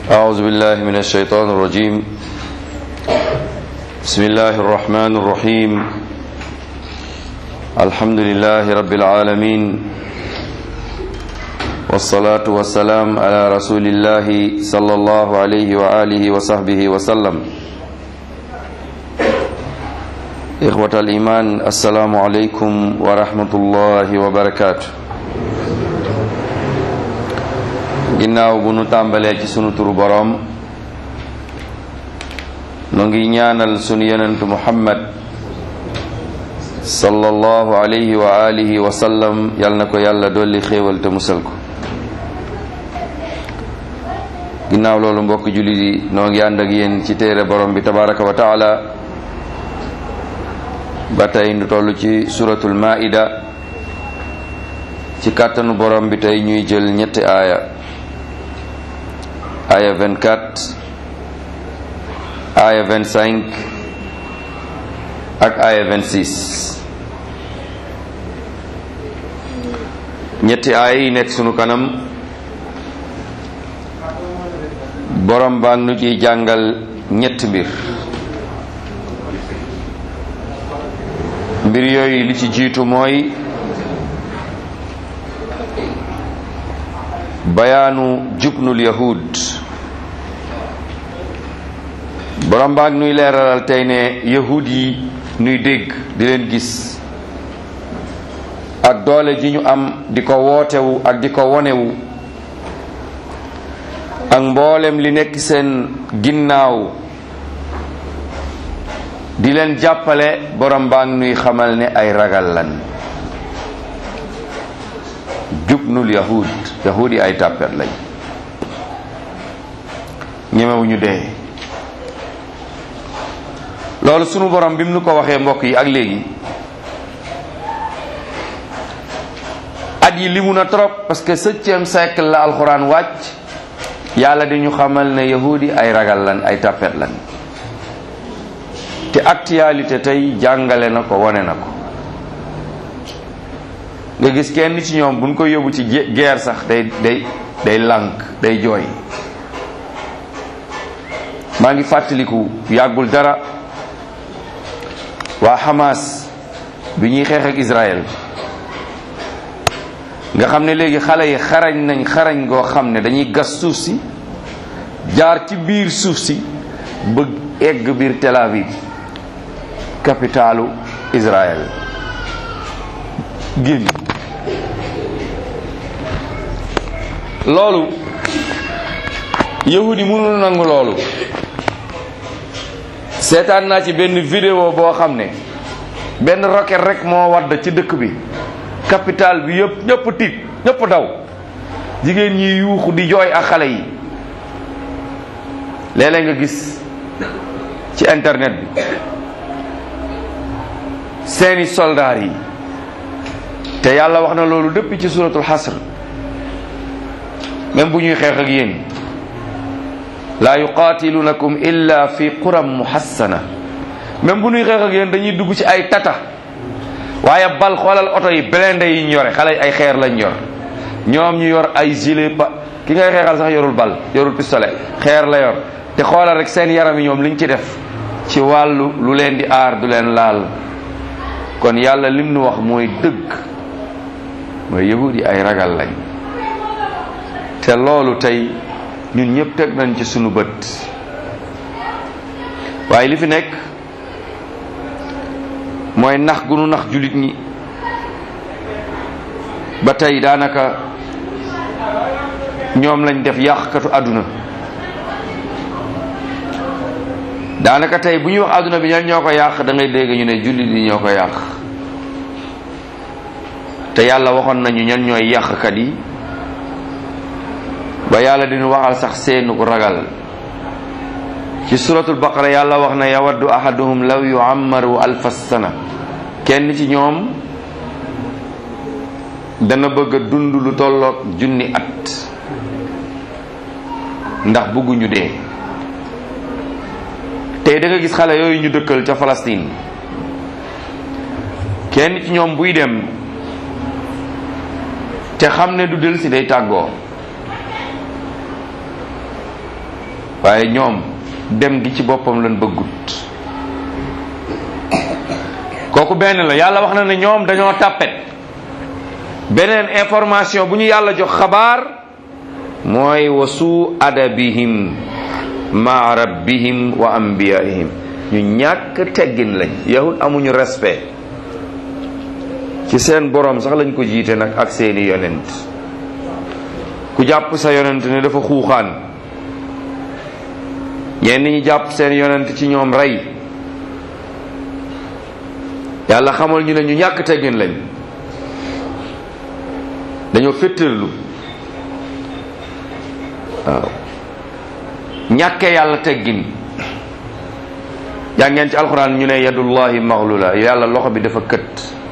أعوذ بالله من الشيطان الرجيم بسم الله الرحمن الرحيم الحمد لله رب العالمين والصلاة والسلام على رسول الله صلى الله عليه وآله وصحبه وسلم إخوة الإيمان السلام عليكم ورحمة الله وبركاته ginnaaw bu nu tàmbalee ci sunu turu boroom nu ngi ñaanal sunu yonentu muhammad sallallahu alayhi wa alihi wa sallam yal na ko yàlla dolli xéewal te musal ko ginnaaw loolu mbokk jullit yi noo ngi ànd ak yéen ci téere borom bi tabaraka wa taala ba tey nu toll ci suratul maida ci kàttanu borom bi tey ñuy jël ñetti aaya aya 24 aya 25 ak aya 26 ñetti aaya yi nekk sunu kanam borom baa nu ciy jàngal ñetti mbir mbir yooyu li ci jiitu mooy bayaanu jubnul yahud borom baag nuy leeralal tey ne yahud yi nuy dégg di leen gis ak doole ji ñu am di ko wootewu ak di ko wonewu ak mboolem li nekk seen ginnaaw di leen jàppale borom baag nuy xamal ne ay ragal lan jubnul yahud yahud yi ay tàppet lañ ñemewuñu dee loolu sunu borom bi mu nu ko waxee mbokk yi ak léegi at yi limu na trop parce que septième siècle la alxuraan wàcc yàlla di ñu xamal ne yahud yi ay ragal lan ay tàppet lan te actualité tey jàngale na ko wone na ko nga gis kenn ci ñoom buñ ko yóbbu ci guerre sax day day day lànk day jooy maa ngi fàttaliku yàggul dara waa Hamas bi ñuy xeex ak Israël nga xam ne léegi xale yi xarañ nañ xarañ goo xam ne dañuy gas suuf si jaar ci biir suuf si ba egg biir Tel Aviv capitalu Israël génn loolu yahudi mënul nangu loolu seetaan naa ci benn vidéo boo xam ne benn roquette rek moo wadd ci dëkk bi capital bi yëpp ñëpp tiit ñëpp daw jigéen ñi yuuxu di jooy ak xale yi léeg-léeg nga gis ci internet bi seeni soldaar yi te yàlla wax na loolu depuis ci suratul xasr même bu ñuy xeex ak yéen laa yuqaatilunakum illa fi quram muhassana même bu ñuy xeex ak yéen dañuy dugg ci ay tata waaye bal xoolal oto yi blindé yi ñu yore xale ay xeer lañ yor ñoom ñu yor ay gilet pa ki ngay xeexal sax yorul bal yorul pistolet xeer la yor te xoolal rek seen yaram yi ñoom liñ ci def ci wàllu lu leen di aar du leen laal kon yàlla lim nu wax mooy dëgg mooy yahud yi ay ragal lañ te loolu tey ñun ñëpp teg nañ ci sunu bët waaye li fi nekk mooy nax gu nu nax jullit ñi ba tey daanaka ñoom lañ def yàqkatu àdduna daanaka tey bu ñuy wax àdduna bi ñan ñoo ko yàq da ngay dégg ñu ne jullit ñi ñoo ko yàq te yàlla waxoon nañu ñan ñooy yàqkat yi ba yàlla dinu waxal sax seenu ko ragal ci suratul baqara yàlla wax na yawaddu ahaduhum law yuammaru alfa sana kenn ci ñoom dana bëgg a dund lu tolloog junni at ndax bëgguñu dee tey da nga gis xale yooyu ñu dëkkal ca Palestine kenn ci ñoom buy dem te xam ne du del si day tàggoo waaye ñoom dem gi ci boppam lañ bëggut kooku benn la yàlla wax na ne ñoom dañoo tàppet beneen information bu ñu yàlla jox xabaar mooy wasu adabihim ma rabbihim wa anbiyaihim ñu ñàkk teggin lañ yahud amuñu respect ci seen borom sax lañ ko jiite nag ak seeni yonent ku jàpp sa yonent ne dafa xuuxaan ñenn ñi jàpp seen yonent ci ñoom rey yàlla xamal ñu ne ñu ñàkk teggin lañ dañoo féttërlu waaw ñàkkee yàlla teggin yaa ngeen ci alxuraan ñu ne yadullahi maxlula yàlla loxo bi dafa kët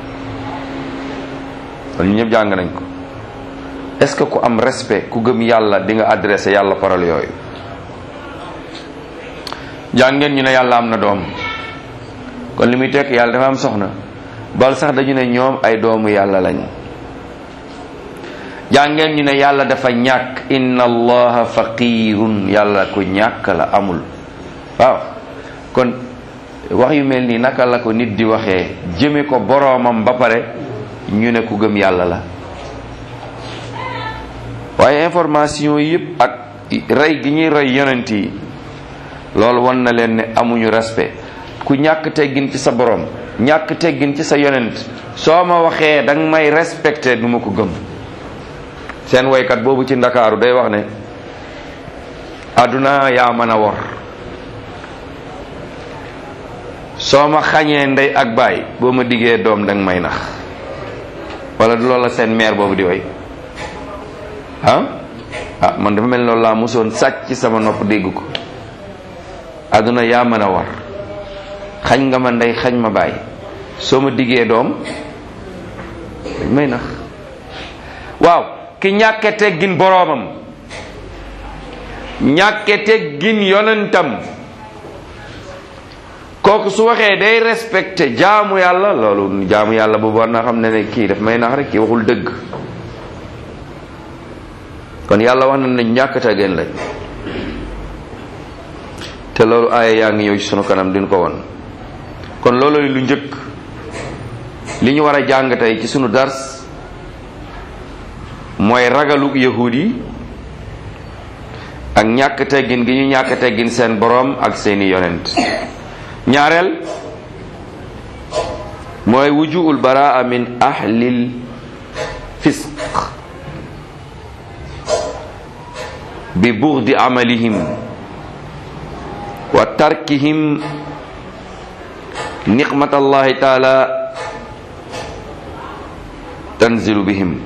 kon ñu ñëpp jàng nañ ko est-ce que ku am respect ku gëm yàlla di nga adressé yàlla parole yooyu jàng ngeen ñu ne yàlla am na doom kon li muy tekk yàlla dafa am soxna bal sax dañu ne ñoom ay doomu yàlla lañ jàngeen ñu ne yàlla dafa ñàkk inna allaha faqirun yàlla ko ñàkk la amul waaw kon wax yu mel nii naka la ko nit di waxee jëme ko boroomam ba pare ñu ne ku gëm yàlla la waaye information yëpp ak rey gi ñuy rey yonent yi loolu wan na leen ne amuñu respect ku ñàkk teggin ci sa borom ñàkk teggin ci sa yonent soo ma waxee danga may respecté du ma ko gëm seen woykat boobu ci ndakaaru day wax ne àdduna yaa mën a wor soo ma xañee ndey ak baay boo ma diggee doom danga may nax wala du loolu la seen maire boobu di way ah ah man dafa mel ni loolu laa mosoon sàcc ci sama nopp dégg ko àdduna yaa mën a war xañ nga ma ndey xañ ma baay soo ma diggee doom dañ may nax waaw ki ñàkke teggin boroomam ñàkke teggin yonentam kooku su waxee day respecté jaamu yàlla loolu jaamu yàlla boobu war naa xam ne ne kii daf may nax rek kii waxul dëgg kon yàlla wax na ne ñàkk teggin lañ te loolu aaya yaa ngi ñëw ci sunu kanam duñ ko won kon loolu lu njëkk li ñu war a jàng tey ci sunu dars mooy ragalu yahud yi ak ñàkk teggin gi ñu ñàkk teggin seen boroom ak seeni yonent ñaareel mooy wujuul baraa min ahlil fisq bi bughdi amalihim wa tarkihim niqmatallahi taala tanzilu bihim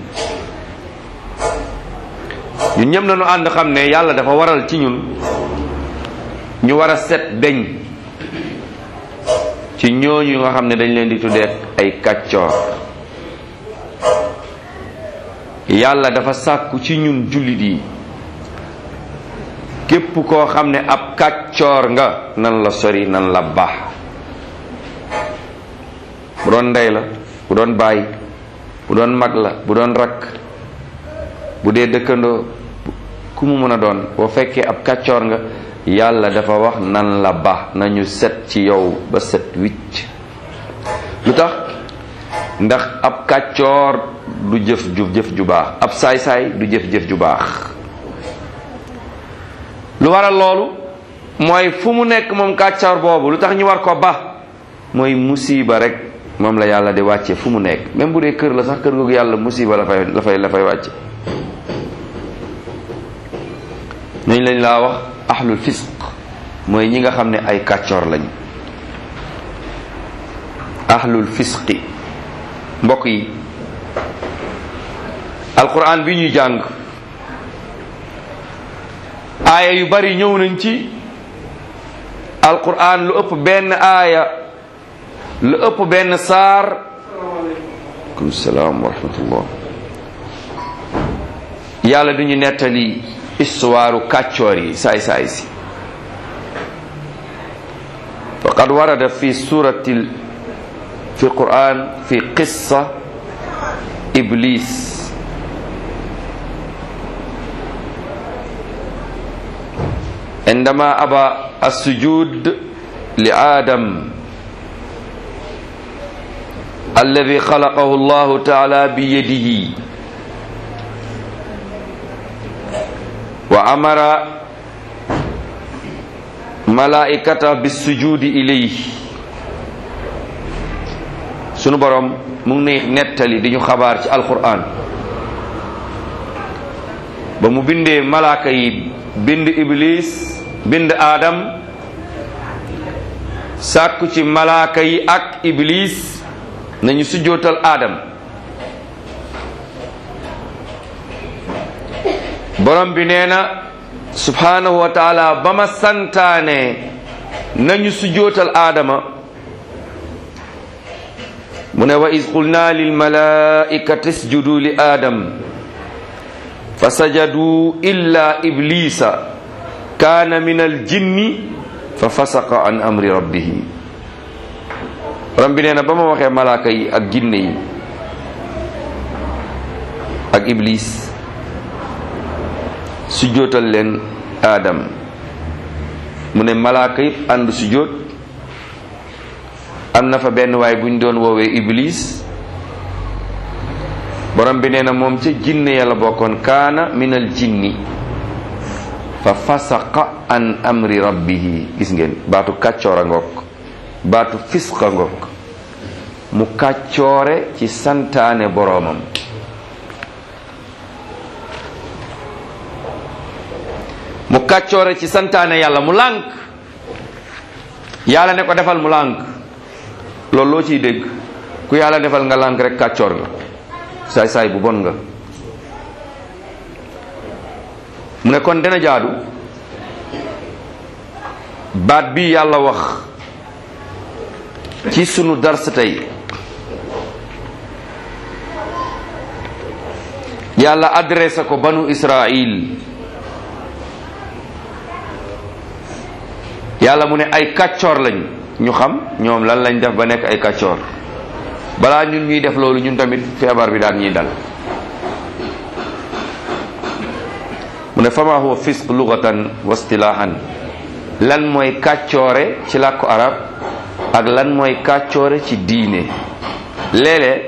ñun ñëpp nañu ànd xam ne yàlla dafa waral ci ñun ñu war a set beñ ci ñooñu nga xam ne dañ leen di tuddee ay kàccoor yàlla dafa sàkku ci ñun jullit yi képp koo xam ne ab kàccoor nga nan la sori nan la baax bu doon ndey la bu doon baay bu doon mag la bu doon rakk bu dee dëkkandoo ku mu mën a doon boo fekkee ab kàccoor nga yàlla dafa wax nan la baax nañu set ci yow ba set wicc lu tax ndax ab kàccoor du jëf ju jëf ju baax ab saay-saay du jëf-jëf ju baax lu waral loolu mooy fu mu nekk moom kàccoor boobu lu tax ñu war ko ba mooy musiba rek moom la yàlla di wàcce fu mu nekk même bu dee kër la sax kër googu yàlla musiba la fay la fay la fay wàcce nañ lañ laa wax ahlul fisq mooy ñi nga xam ne ay kàccoor lañ ahlul fisqi mbokk yi alquran bi ñuy jàng aaya yu bari ñëw nañ ci alquran lu ëpp benn aaya lu ëpp benn saar aleykum salaam wa rahmatullah yàlla duñu nettali histoire kàccoor yi saay saay si faqad warada fi surati fi quran fi qissa iblis indama aba assujud li aadam alladi xalaqahu llahu taala biyadihi wa amara malaikata bissujudi ilayhi sunu borom mu ngi nettali di ñu xabaar ci alquran ba mu bindee malaaka yi bind iblis bind aadam sàkku ci malaaka yi ak iblis nañu sujjootal aadam borom bi nee na subhanahu wa taala ba ma santaane nañu sujjootal aadama mu ne wa is qulna lil malaikati isjudu li aadam fa sajadu illa iblisa kaana min al jinni fa fasaqa an amri rabbihi borom bi nee na ba ma waxee malaaka yi ak jinne yi ak iblis sujjootal leen aadam mu ne malaaka yëpp ànd sujjoot am na fa benn waay bu ñu doon woowee iblis borom bi nee na moom ca jinne yàlla bokkoon kaana minal jinni fa fasaqa an amri rabbihi gis ngeen baatu kàccoor a ngoog baatu fisqa ngoog mu kàccoore ci santaane boroomam mu kàccoore ci santaane yàlla mu lànk yàlla ne ko defal mu lànk loolu loo ciy dégg ku yàlla defal nga lànk rek kàccoor nga saay saay bu bon nga mu ne kon dina jaadu baat bi yàlla wax ci sunu dars tey yàlla adressé ko banu Israil yàlla mu ne ay kàccoor lañ ñu xam ñoom lan lañ def ba nekk ay kàccoor balaa ñun ñuy def loolu ñun tamit feebar bi daan ñuy dal mu ne fama huwa fisq lugatan wa istilahan lan mooy kàccoore ci làkku arab ak lan mooy kàccoore ci diine léeg-léeg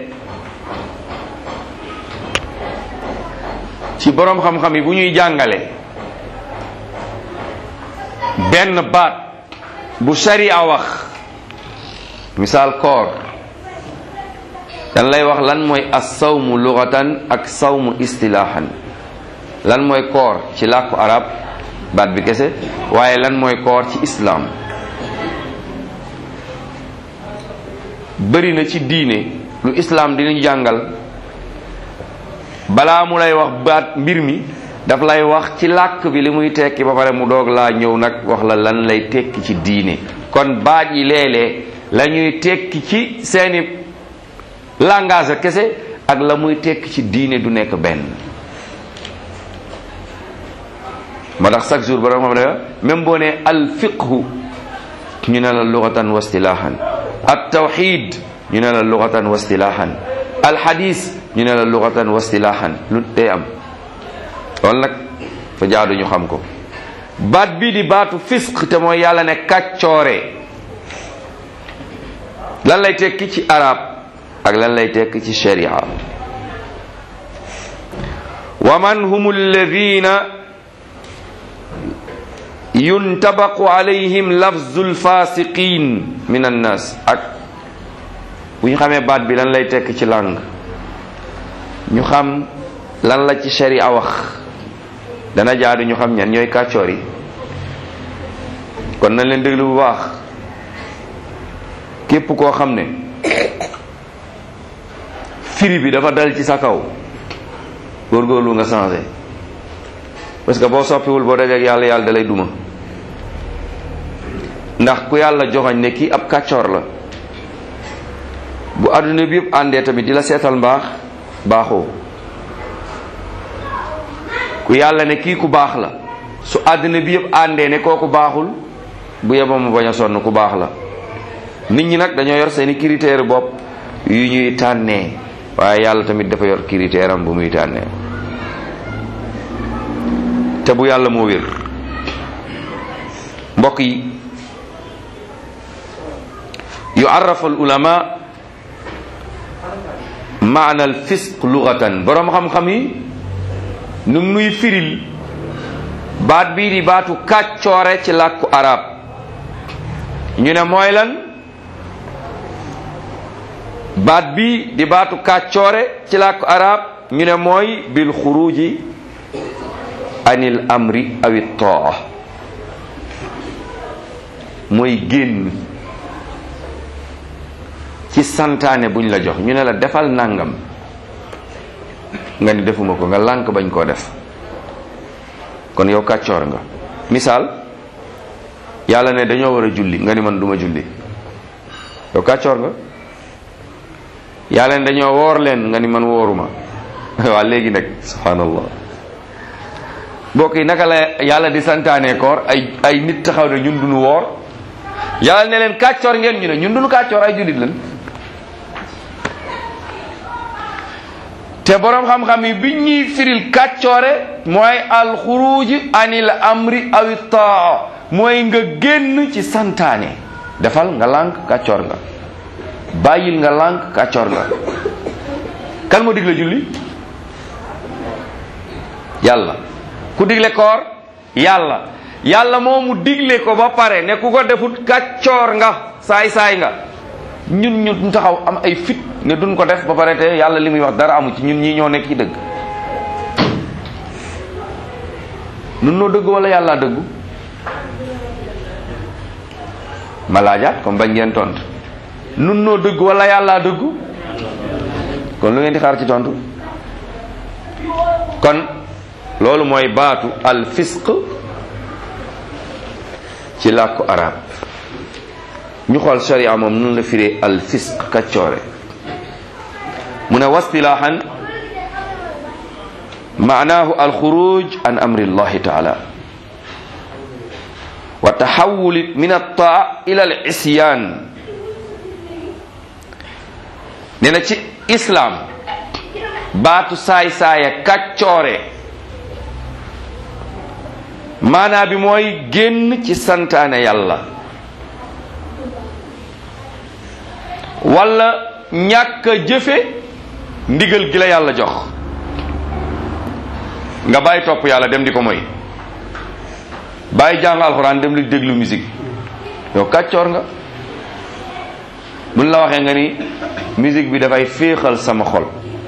ci boroom xam-xam yi bu ñuy jàngale benn baat bu sharia wax misaal koor dan lay wax lan mooy as sawmu lugatan ak sawmu istilahan lan mooy koor ci làkku arab baat bi kese waaye lan mooy koor ci islaam bëri na ci diine lu islaam dinañu jàngal balaa mu lay wax baat mbir mi daf lay wax ci làkk bi li muy tekki ba pare mu doog laa ñëw nag wax la lan lay tekki ci diine kon baat yi léeg-léeg la ñuy tekki ci seeni langage kese ak la muy tekki ci diine du nekk benn moo tax chaque jour borom xam ne même boo ne al fiqhu ñu ne la lugatan wa istilahan at tawxid ñu ne la lugatan wa istilahan al hadis ñu ne la lugatan wa istilahan lu day am loolu nag fa jaadu ñu xam ko baat bii di baatu fisq te mooy yàlla ne kàccoore lan lay tekki ci arab ak lan lay tekki ci sharia wa man hum alladina yuntabaqu alayhim lafzul fasiqin min annas ak bu ñu xamee baat bi lan lay tekk ci lang ñu xam lan la ci sharia wax dana jaadu ñu xam ñan ñooy kàccoor yi kon nañ leen déglu bu baax képp koo xam ne firi bi dafa dal ci sa kaw góorgóorlu nga changé parce que boo soppiwul boo dajeek yàlla yàlla da lay duma ndax ku yàlla joxañ ne kii ab kàccoor la bu àdduna bi yëpp àndee tamit di la seetal mbaax baaxoo ku yàlla ne kii ku baax la su àdduna bi yëpp àndee ne kooku baaxul bu yeboo mu bañ a sonn ku baax la nit ñi nag dañoo yor seeni critère bopp yu ñuy tànnee waaye yàlla tamit dafa yor critère am bu muy tànnee te bu yàlla moo wér mbokk yi yuarrafu al ulama maana al fisq lugatan boroom xam-xam yi nu nuy firil baat bii di baatu kàccoore ci làkku arab ñu ne mooy lan baat bii di baatu kàccoore ci làkku arab ñu ne mooy bil xuruji anil amri awi taa mooy génn ci santaane buñ la jox ñu ne la defal nangam nga ni defuma ko nga lànk bañ koo def kon yow kàccoor nga misaal yàlla ne dañoo war a julli nga ni man duma julli yow kàccoor nga yàlla ne dañoo woor leen nga ni man wooruma waa léegi nag subhanallah mbokk yi naka la yàlla di santaane koor ay ay nit taxaw ne ñun duñu woor yàlla ne leen kàccoor ngeen ñu ne ñun duñu kàccoor ay jullit lan te boroom xam-xam yi bi ñuy firil kàccoore mooy alxuruj anil amri awi taa mooy nga génn ci santaane defal nga lànk kàccoor nga bàyyil nga lànk kàccoor nga kan moo digle julli yàlla ku digle koor yàlla yàlla moomu digle ko ba pare ne ku ko defut kàccoor nga saay-saay nga ñun ñu taxaw am ay fit ne duñ ko def ba pare te yàlla li muy wax dara amu ci ñun ñii ñoo nekk ci dëgg nun noo dëgg wala yàlla dëggu ma laajaat comme bañ ngeen tontu nun noo dëgg wala yàlla dëggu kon lu ngeen di xaar ci tontu kon loolu mooy baatu al fisq ci làkku arab ñu xool sharia moom nun la firee al fisq kaccoore mu ne wastilaahan maanaahu al xuruj an amri llahi taala wa taxawuli min altaa ila al isyaan nee na ci islaam baatu saay-saaya kaccoore maanaa bi mooy génn ci santaane yàlla wala ñàkk a jëfe ndigal gi la yàlla jox nga bàyyi topp yàlla dem di ko moy bàyyi jàng alxuraan dem di déglu musique yow kàccoor nga buñ la waxee nga ni musique bi dafay féexal sama xol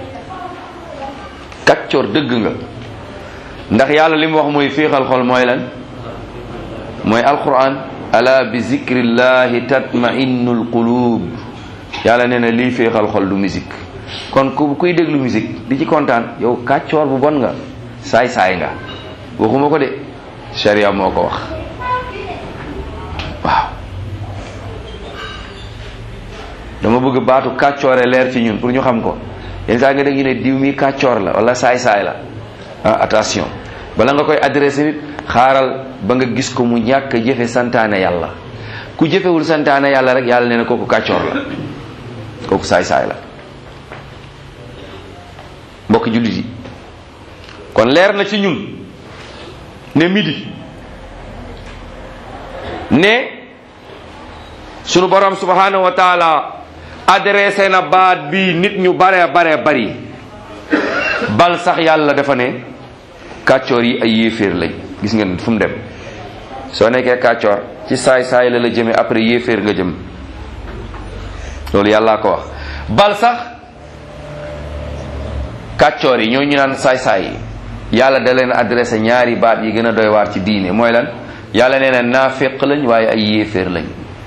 kàccoor dëgg nga ndax yàlla li mu wax mooy féexal xol mooy lan mooy alquran ala bi zikrillahi tatma'innul qulub yàlla nee na lii féexal xol du musique kon ku kuy déglu musique di ci kontaan yow kàccoor bu bon nga saay-saay nga waxuma ko de sharia moo ko wax waaw dama bëgg baatu kàccoore leer ci ñun pour ñu xam ko yenn saa nga dégg ñu ne diw mi kàccoor la wala saay-saay la ah attention bala nga koy adressé nit xaaral ba nga gis ko mu ñàkk jëfe santaane yàlla ku jëfewul santaane yàlla rek yàlla nee na kooku kàccoor la kooku saay-saay la mbokki jullit yi kon leer na ci ñun ne midi ne sunu borom subhanahu wa taala adressé na baat bi nit ñu bare bare bari bal sax yàlla dafa ne kàccoor yi ay yéeféer lañ gis ngeen fu mu dem soo nekkee kàccoor ci saay saay la la jëme après yéeféer nga jëm loolu yàllaa ko wax bal sax kàccoor yi ñoo ñu naan saay saay yi yàlla da leen adressé ñaari baat yi gën a doy waar ci diine mooy lan yàlla nee na naaféq lañ waaye ay yéeféer lañ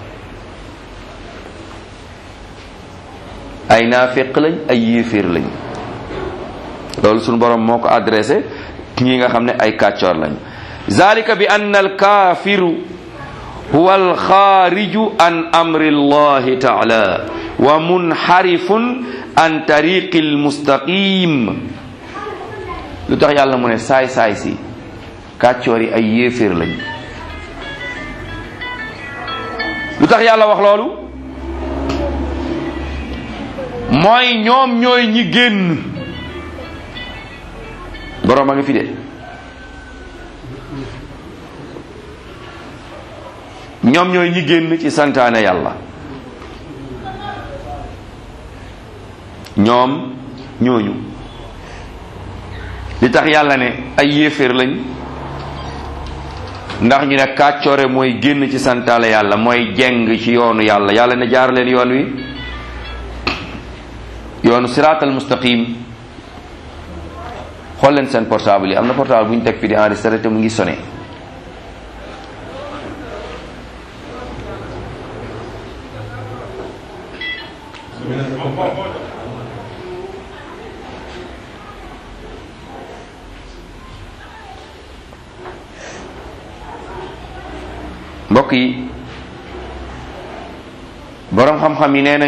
ay naaféq lañ ay yéeféer lañ loolu suñu borom moo ko adressé ñi nga xam ne ay kàccoor lañ zalika bi anna alkaafiru huwa alxaariju an amri allahi taala wa munxarifun an tariqi almustaqim lu tax yàlla mu ne saay saay si kàccoor yi ay yéeféer lañ lu tax yàlla wax loolu mooy ñoom ñooy ñi génn boroom a ngi fi de ñoom ñooy ñi génn ci santaane yàlla ñoom ñooñu li tax yàlla ne ay yéeféer lañ ndax ñu ne kàccoore mooy génn ci santaale yàlla mooy jeng ci yoonu yàlla yàlla ne jaar leen yoon wi yoonu siraatal mustaqim xool leen seen portable yi am na portable bu ñu teg fi di enregistré te mu ngi sonné mbokk yi boroom xam-xam yi nee nañ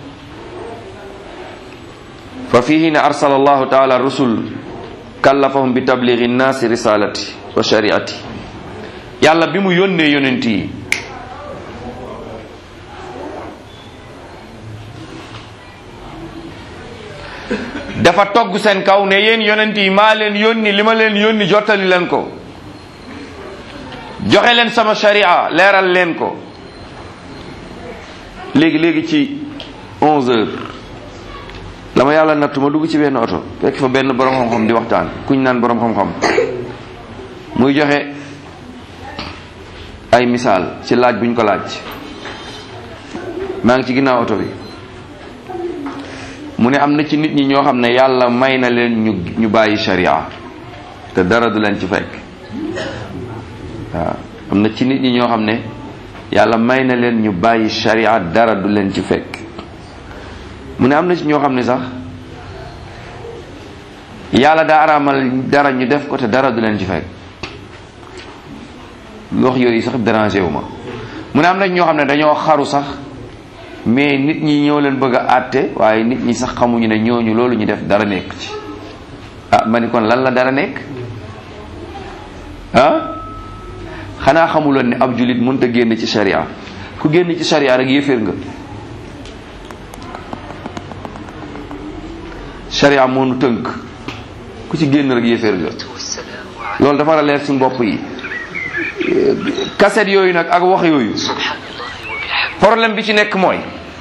fa fihi ne arsala allahu taala rusul kallafahum bi tabligi nnaasi risalati wa shariati yàlla bi mu yónnee yonent yi dafa togg seen kaw ne yéen yonent yi maa leen yónni li ma leen yónni jottali leen ko joxe leen sama sharia leeral leen ko léegi léegi ci onze heures la ma yàlla nattu ma dugg ci benn oto fekk fa benn borom xam-xam di waxtaan kuñ naan borom xam-xam muy joxe ay misaal ci laaj buñ ko laaj maa ngi ci ginnaaw oto bi mu ne am na ci nit ñi ñoo xam ne yàlla may na leen ñu ñu bàyyi sharia te dara du leen ci fekk waaw am na ci nit ñi ñoo xam ne yàlla may na leen ñu bàyyi sharia dara du leen ci fekk mu ne am na ci ñoo xam ne sax yàlla daa araamal dara ñu def ko te dara du leen ci fekk wax yooyu sax dérangé wu ma mu ne am na ci ñoo xam ne dañoo xaru sax mais nit ñi ñoo leen bëgg a àtte waaye nit ñi sax xamuñu ne ñooñu loolu ñu def dara nekk ci ah ma ni kon lan la dara nekk ah xanaa xamuloon ne ab julit mënta génn ci sharia ku génn ci sharia rek yéeféer nga sharia moo nu tënk ku ci génn rek yéeféer nga loolu dafa war a leer suñu bopp yi kaset yooyu nag ak wax yooyu problème bi ci nekk mooy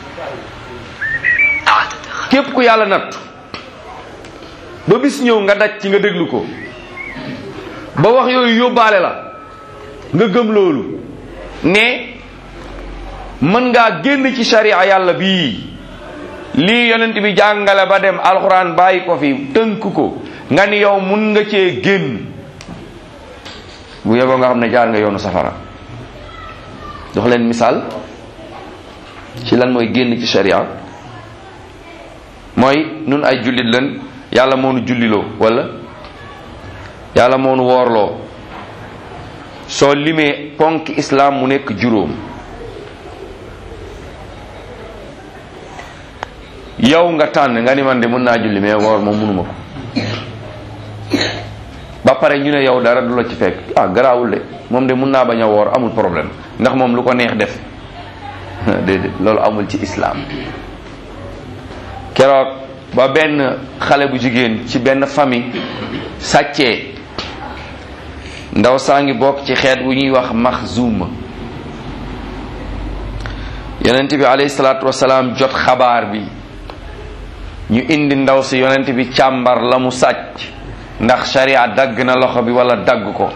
képp ku yàlla nattu ba bis ñëw nga daj ci nga déglu ko ba wax yooyu yóbbaale la nga gëm loolu ne mën ngaa génn ci sharia yàlla bii lii yonent bi jàngale ba dem alxuraan bàyyi ko fi tënk ko nga ni yow mun nga cee génn bu yeboo nga xam ne jaar nga yoonu safara jox leen misaal ci lan mooy génn ci sharia mooy nun ay jullit lan yàlla moo nu julliloo wala yàlla moo nu woorloo soo limee ponk islam mu nekk juróom yow nga tànn nga ni man de mën naa julli mais woor moom mënuma ko ba pare ñu ne yow dara du la ci fekk ah garaawul de moom de mën naa bañ a woor amul problème ndax moom lu ko neex def déedéet loolu amul ci islam keroog ba benn xale bu jigéen ci benn famille sàccee ndaw saa ngi bokk ci xeet wu ñuy wax maxzuma yonent bi alayhi salaatu wasalaam jot xabaar bi ñu indi ndaw si yonent bi càmbar la mu sàcc ndax sharia dagg na loxo bi wala dagg ko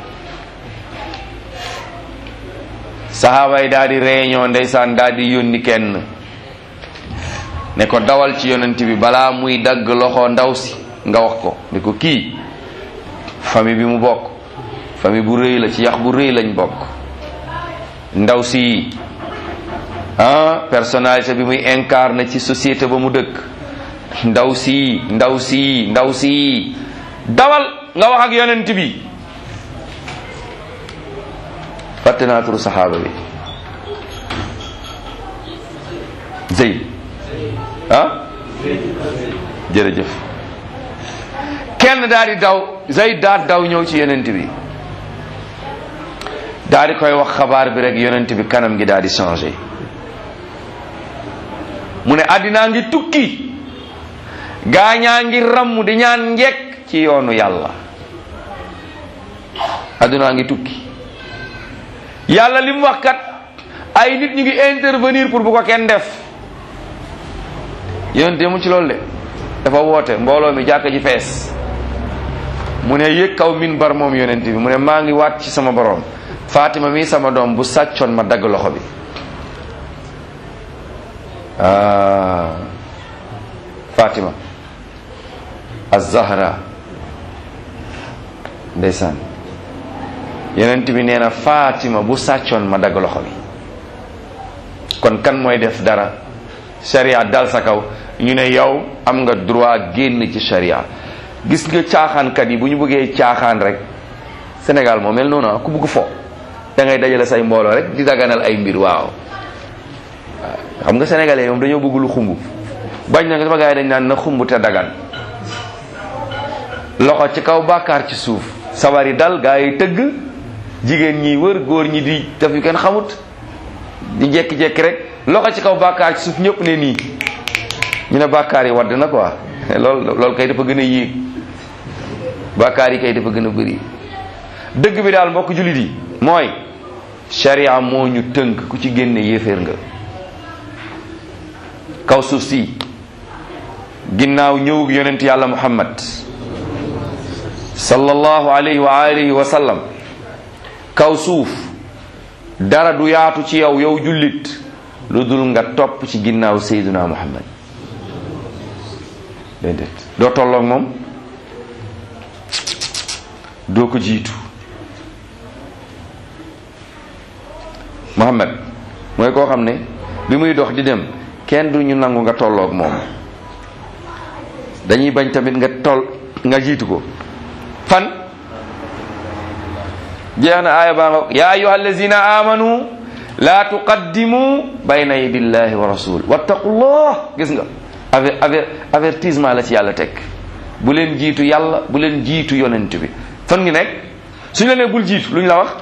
saxaaba yi daal di réunion ndeysaan daal di yónni kenn ne ko dawal ci yonent bi balaa muy dagg loxo ndaw si nga wax ko ne ko kii famille bi mu bokk famille bu rëy la ci yax bu rëy lañ bokk ndaw si ah personnalité bi muy incarné ci société ba mu dëkk ndaw si ndaw si ndaw si dawal nga wax ak yonent bi fàtte naa turu saxaaba bi Zeyd ah jërëjëf kenn daal di daw Zeyd daal daw ñëw ci yonent bi daal di koy wax xabaar bi rek yonent bi kanam gi daal di changé mu ne àddinaa ngi tukki gaañaa ngi ramm di ñaan njekk ci yoonu yàlla àddinaa ngi tukki yàlla li mu wax kat ay nit ñu ngi intervenir pour bu ko kenn def yonent mu ci loolu de dafa woote mbooloo mi jàkka ji fees mu ne yëg kaw min bar moom yonent bi mu ne maa ngi waat ci sama borom Fatima mii sama doom bu sàccoon ma dagg loxo bi ah Fatima az-Zahra ndeysaan yonent bi nee na Fatima bu sàccoon ma dagg loxo bi kon kan mooy def dara sharia dal sa kaw ñu ne yow am nga droit génn ci sharia gis nga caaxaankat yi bu ñu bëggee caaxaan rek Sénégal moo mel noonu ku bëgg fo da ngay dajale say mbooloo rek di daganal ay mbir waaw xam nga sénégalais moom dañoo bëgg lu xumb bañ na nga sama gars yi dañ naan na xumb te dagan loxo ci kaw bàkkaar ci suuf sabar yi dal gaa yi tëgg jigéen ñi wër góor ñi di def yu kenn xamut di jekki-jekki rek loxo ci kaw bàkkaar ci suuf ñëpp ne nii ñu ne bàkkaar yi wadd na quoi lool loolu kay dafa gën a yéeg bàkkaar yi kay dafa gën a bëri dëgg bi daal mbokk jullit yi mooy sharia moo ñu tënk ku ci génne yéeféer nga kaw suuf si ginnaaw ñëwug yonent yàlla muhammad sallallahu alayhi wa alihi wa sallam kaw suuf dara du yaatu ci yow yow jullit lu dul nga topp ci ginnaaw sayduna muhammad déedéet doo tolloog moom doo ko jiitu muhammad mooy koo xam ne bi muy dox di dem kenn du ñu nangu nga tolloog moom dañuy bañ tamit nga toll nga jiitu ko fan jeex na aaya baa nga ya ayuha allazina amanu la tuqaddimu bayna yadillahi wa rasul wattaqullah gis nga aver aver avertissement la ci yàlla teg bu leen jiitu yàlla bu leen jiitu yonent bi fan ngi nekk suñu la nee bul jiitu lu ñu la wax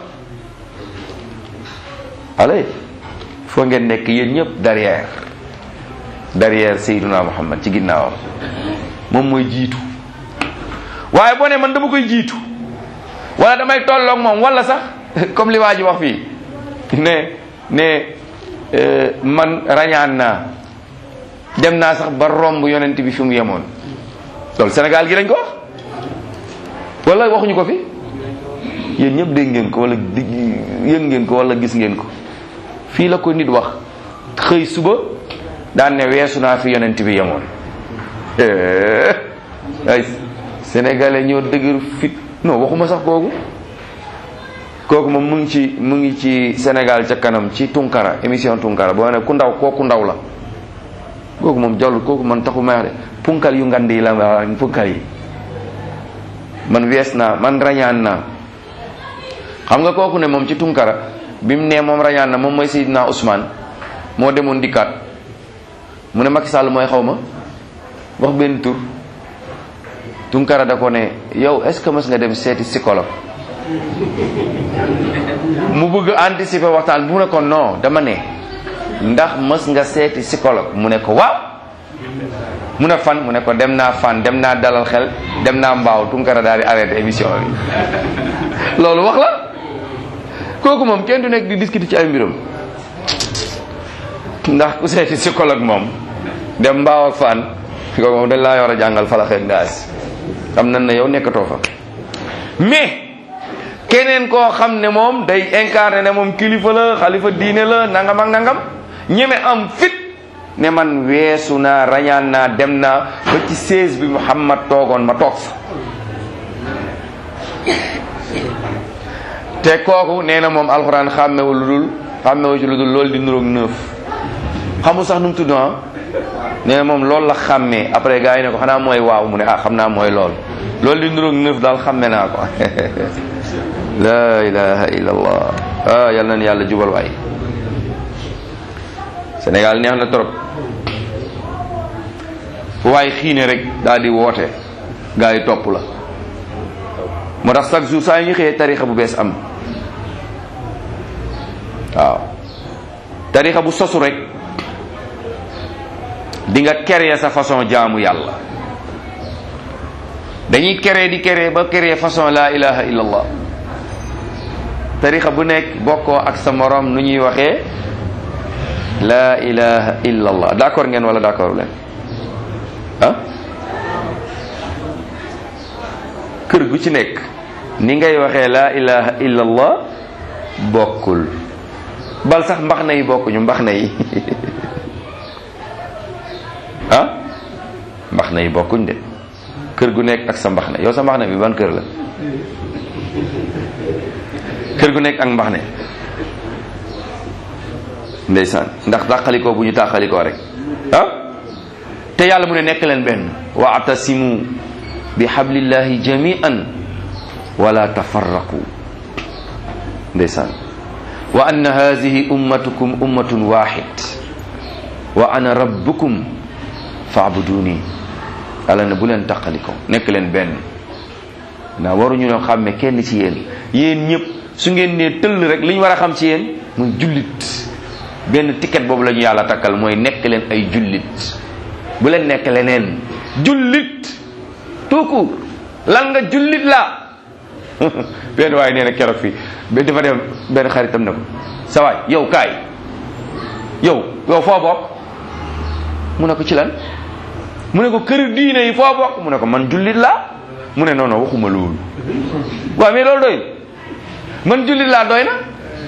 allez foo ngeen nekk yéen ñëpp derrière derrière Seydina Muhammad ci ginnaawam moom mooy jiitu waaye boo ne man dama koy jiitu wala damay tolloog moom wala sax comme li waa ji wax fii ne ne man rañaan naa dem naa sax ba romb yonent bi fi mu yemoon loolu Sénégal gi lañ ko wax wala waxuñu ko fi yéen ñëpp dégg ngeen ko wala yëg ngeen ko wala gis ngeen ko fii la ko nit wax xëy suba daan ne weesu naa fi yonent bi yemoon ay sénégalais ñoo dëgër fit non waxuma sax kooku kooku moom mu ngi ci mu ngi ci Sénégal ca kanam ci Tunkara émission Tunkara boo ne ku ndaw kooku ndaw la kooku moom jollut kooku man taxu may wax de punkal yu ngand yi la nga punkal yi man wees naa man rañaan naa xam nga kooku ne moom ci Tunkara bi mu nee moom rañaan na moom mooy Seydina Ousmane moo demoon dikkaat mu ne Macky Sall mooy xaw ma wax benn tur Tunkara da ko ne yow est-ce que mës nga dem seeti psychologue mu bëgg anticiper waxtaan bu ne ko non dama ne ndax mës nga seeti psychologue mu ne ko waaw mu ne fan mu ne ko dem naa fan dem naa dalal xel dem naa mbaaw Tunkara daal di arrêté émission bi loolu wax la kooku moom kenn du nekk di discuter ci ay mbiram ndax ku seeti psychologue moom dem mbaaw ak fan kooku moom dañ laa yor a jàngal falax ak daas xam nañ ne yow nekkatoo fa mais keneen koo xam ne moom day incarné ne moom kilifa la xalifa diine la nangam ak nangam ñeme am fit ne man weesu naa rañaan naa dem naa ba ci seize bi Muhammad toogoon ma toog fa te kooku nee na moom alxuraan xàmmewu lu dul xàmmewu ci lu dul loolu di nuroog neuf xamul sax nu mu tudd ah nee na moom loolu la xàmmee après gars yi ne ko xanaa mooy waaw mu ne ah xam naa mooy lool loolu di nuroog neuf daal xàmme naa ko la ilaha illallah ah yal na yàlla jubal waay Sénégal neex na trop fu waay xiine rek daal di woote gars yi topp la moo tax chaque jour saa yu ñu xëyee tarixa bu bees am waaw tarixa bu sosu rek di nga créer sa façon jaamu yàlla dañuy créer di créer ba créer façon la ilaha illallah tarixa bu nekk bokkoo ak sa morom nu ñuy waxee laa ilaha illa allah d'accord ngeen wala d'accord leen ah kër gu ci nekk ni ngay waxee laa ilaha illa allah bokkul bal sax mbax na yi bokkuñu mbax na yi ah mbax na yi bokkuñ de kër gu nekk ak sa mbax na yow sa mbax na bi ban kër la kër gu nekk ak mbax ne ndeysaan ndax tàqalikoo bu ñu tàqalikoo rek ah te yàlla mu ne nekk leen benn waatasimu bi hablillahi jami'an wala tafarraqu ndeysaan wa anna hadhihi ummatukum ummatun wahid wa ana rabbukum fa'buduni yàlla ne bu leen tàqalikoo nekk leen benn naa waruñu ñoo xàmme kenn ci yéen yéen ñëpp su ngeen nee tëll rek li ñu war a xam ci yéen muy jullit benn ticket boobu la ñu yàlla takkal mooy nekk leen ay jullit bu leen nekk leneen jullit tout court lan nga jullit la benn waaye nee na keroog fii ba dafa dem benn xaritam ne ko sa waay yow kaay yow yow foo bokk mu ne ko ci lan mu ne ko kër diine yi foo bokk mu ne ko man jullit la mu ne non non waxuma loolu waaw mais loolu doy man jullit laa doy na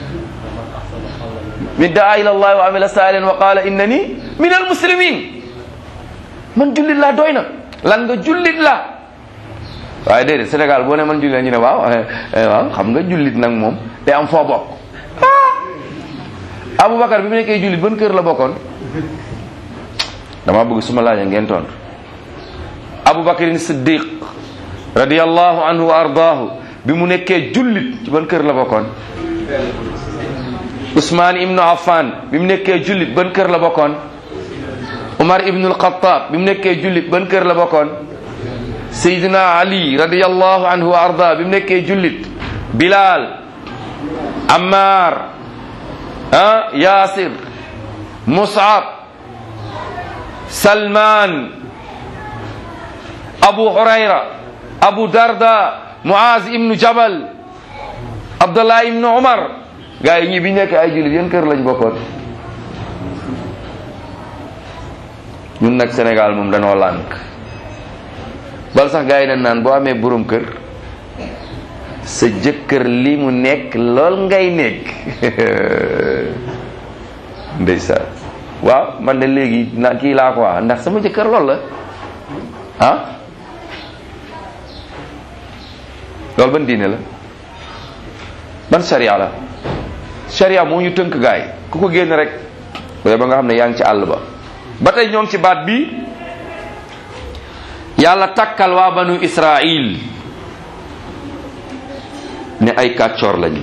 min daa ila allah wa amila saalihan wa qala innani min al muslimin man jullit laa doy na lan nga jullit laa waaye déedéet Sénégal boo ne man jullit la ñu ne waaw waaw xam nga jullit nag moom day am foo bokk ah Aboubacar bi mu nekkee jullit ban kër la bokkoon dama bëgg suma laajee ngeen tontu Aboubacarin Siddiq radiyallahu anhu wa ardaahu bi mu nekkee jullit ci ban kër la bokkoon Ousmane ibnu Affan bi mu nekkee jullit ban kër la bokkoon Umar ibnu al-Khattab bi mu nekkee jullit ban kër la bokkoon Seydina Ali radiyallahu anhu wa arda bi mu nekkee jullit Bilal Ammar ah Yasir Mus'ab Salman Abu Hurayra Abu Darda Muaz ibnu Jabal Abdullah ibnu Umar gaa yi ñii bi nekk ay jullit yéen kër lañ bokkoon ñun nag Sénégal moom danoo lànk bal sax gaa yi dañ naan boo amee borom kër sa jëkkër li mu nekk lool ngay nekk ndeysaan waaw man de léegi na kii laa ko wax ndax sama jëkkër lool la ah loolu ban diine la ban sharia la sharia moo ñu tënk gaay ku ko génn rek ba ba nga xam ne yaa ngi ci àll ba ba tey ñoo ngi ci baat bi yàlla takkal waa banu israil ne ay kàccoor lañu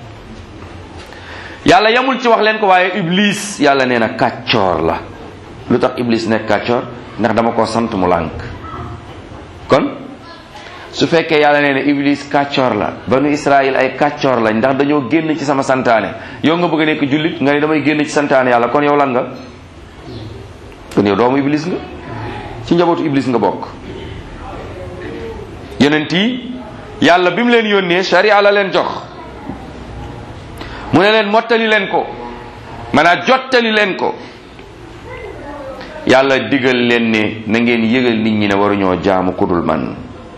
yàlla yamul ci wax leen ko waaye iblis yàlla nee na kàccoor la lu tax iblis nekk kàccoor ndax dama ko sant mu lànk kon su fekkee yàlla nee na iblis kàccoor la banu israil ay kàccoor lañ ndax dañoo génn ci sama santaane yow nga bëgg a nekk jullit nga ne damay génn ci santaane yàlla kon yow lan nga kon yow doomu iblis nga ci njabootu iblis nga bokk yonent yi yàlla bi mu leen yónnee sharia la leen jox mu ne leen mottali leen ko maanaam jottali leen ko yàlla digal leen ne na ngeen yëgal nit ñi ne waruñoo jaamu kudul man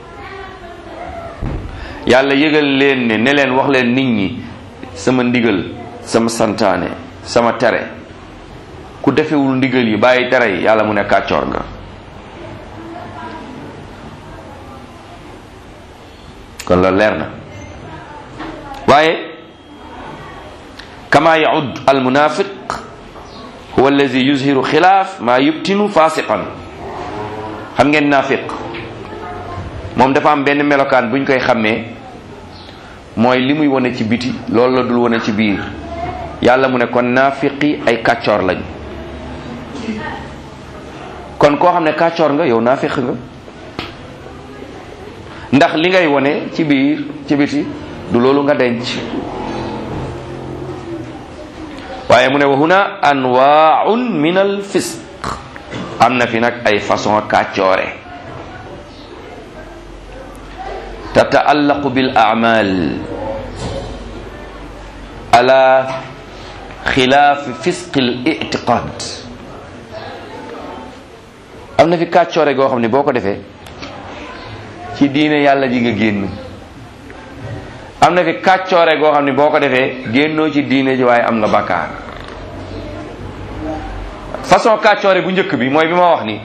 yàlla yëgal leen ne ne leen wax leen nit ñi sama ndigal sama santaane sama tere ku defewul ndigal yi bàyyi tere yi yàlla mu ne kàccoor nga kon la leer na waaye kama yaud al munafiq huwa allazi yuzhiru xilaaf maa yubtinu fasiqan xam ngeen naafiq moom dafa am benn melokaan buñ koy xàmmee mooy li muy wane ci biti loolu la dul wane ci biir yàlla mu ne kon naafiqi ay kàccoor lañ kon koo xam ne kàccoor nga yow naafiq nga ndax li ngay wone ci biir ci biti du loolu nga denc waaye mu ne wa huna anwaaun min al fisq am na fi nag ay façon kàccoore tataallaqu bil a'mal ala xilaafi fisqil itiqaad am na fi kàccoore goo xam ne boo ko defee ci diine yàlla ji nga génn am na fi kàccoore goo xam ne boo ko defee génnoo ci diine ji waaye am nga bakkaar façon kàccoore bu njëkk bi mooy bi ma wax ni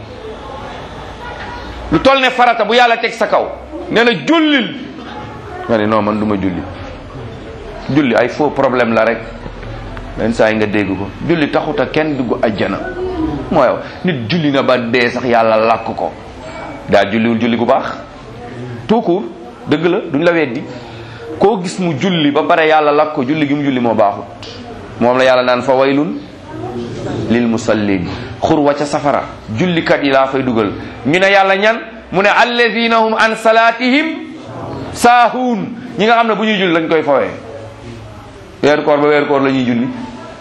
lu toll ne farata bu yàlla teg sa kaw nee na jullil nga ne non man du ma julli julli ay faux problème la rek benn saa yi nga dégg ko julli taxuta kenn dugg ajjana mooy nit julli na ba dee sax yàlla làkk ko daa julliwul julli bu baax tout court dëgg la duñ la weddi koo gis mu julli ba pare yàlla làkk ko julli gi mu julli moo baaxut moom la yàlla naan fa waylun lil musallin xur wa ca safara jullikat yi laa fay dugal ñu ne yàlla ñan mu ne alladina hum an salatihim saahuun ñi nga xam ne bu ñuy julli lañ koy fawee weeru koor ba weeru koor la ñuy julli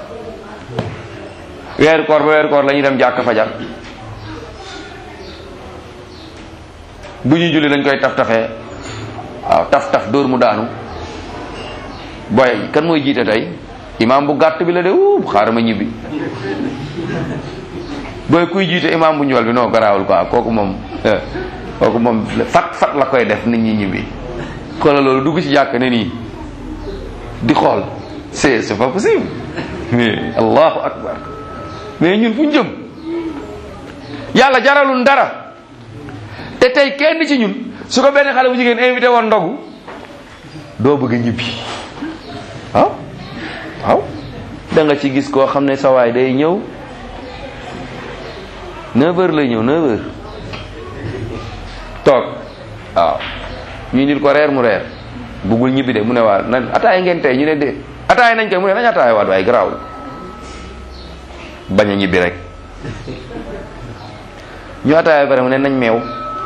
weeru koor ba weeru koor la ñuy dem jàkk fajar bu ñuy julli dañ koy taf tafee waaw taf taf dóor mu daanu boy kan mooy jiite tey imaam bu gàtt bi la de uu xaaral ma ñibbi booy kuy jiite imaam bu ñool bi non garaawul quoi kooku moom kooku moom fat fat la koy def nit ñi ñibbi xoola loolu dugg ci jàkk ne nii di xool c'est c'est pas possible mais allahu akbar mais ñun fu ñu jëm yàlla jaralul dara te tey kenn ci ñun su ko benn xale bu jigéen invité woon ndogu doo bëgg a ñibbi waaw waaw da nga ci gis koo xam ne sa waay day ñëw 9 heures lay ñëw 9 heures toog waaw ñu indil ko reer mu reer buggul ñibbi de mu ne waa nan ataay ngeen tey ñu ne de ataay nañ koy mu ne nañ ataay waat waaye garaawul bañ a ñibbi rek ñu ataay ba pare mu ne nañ meew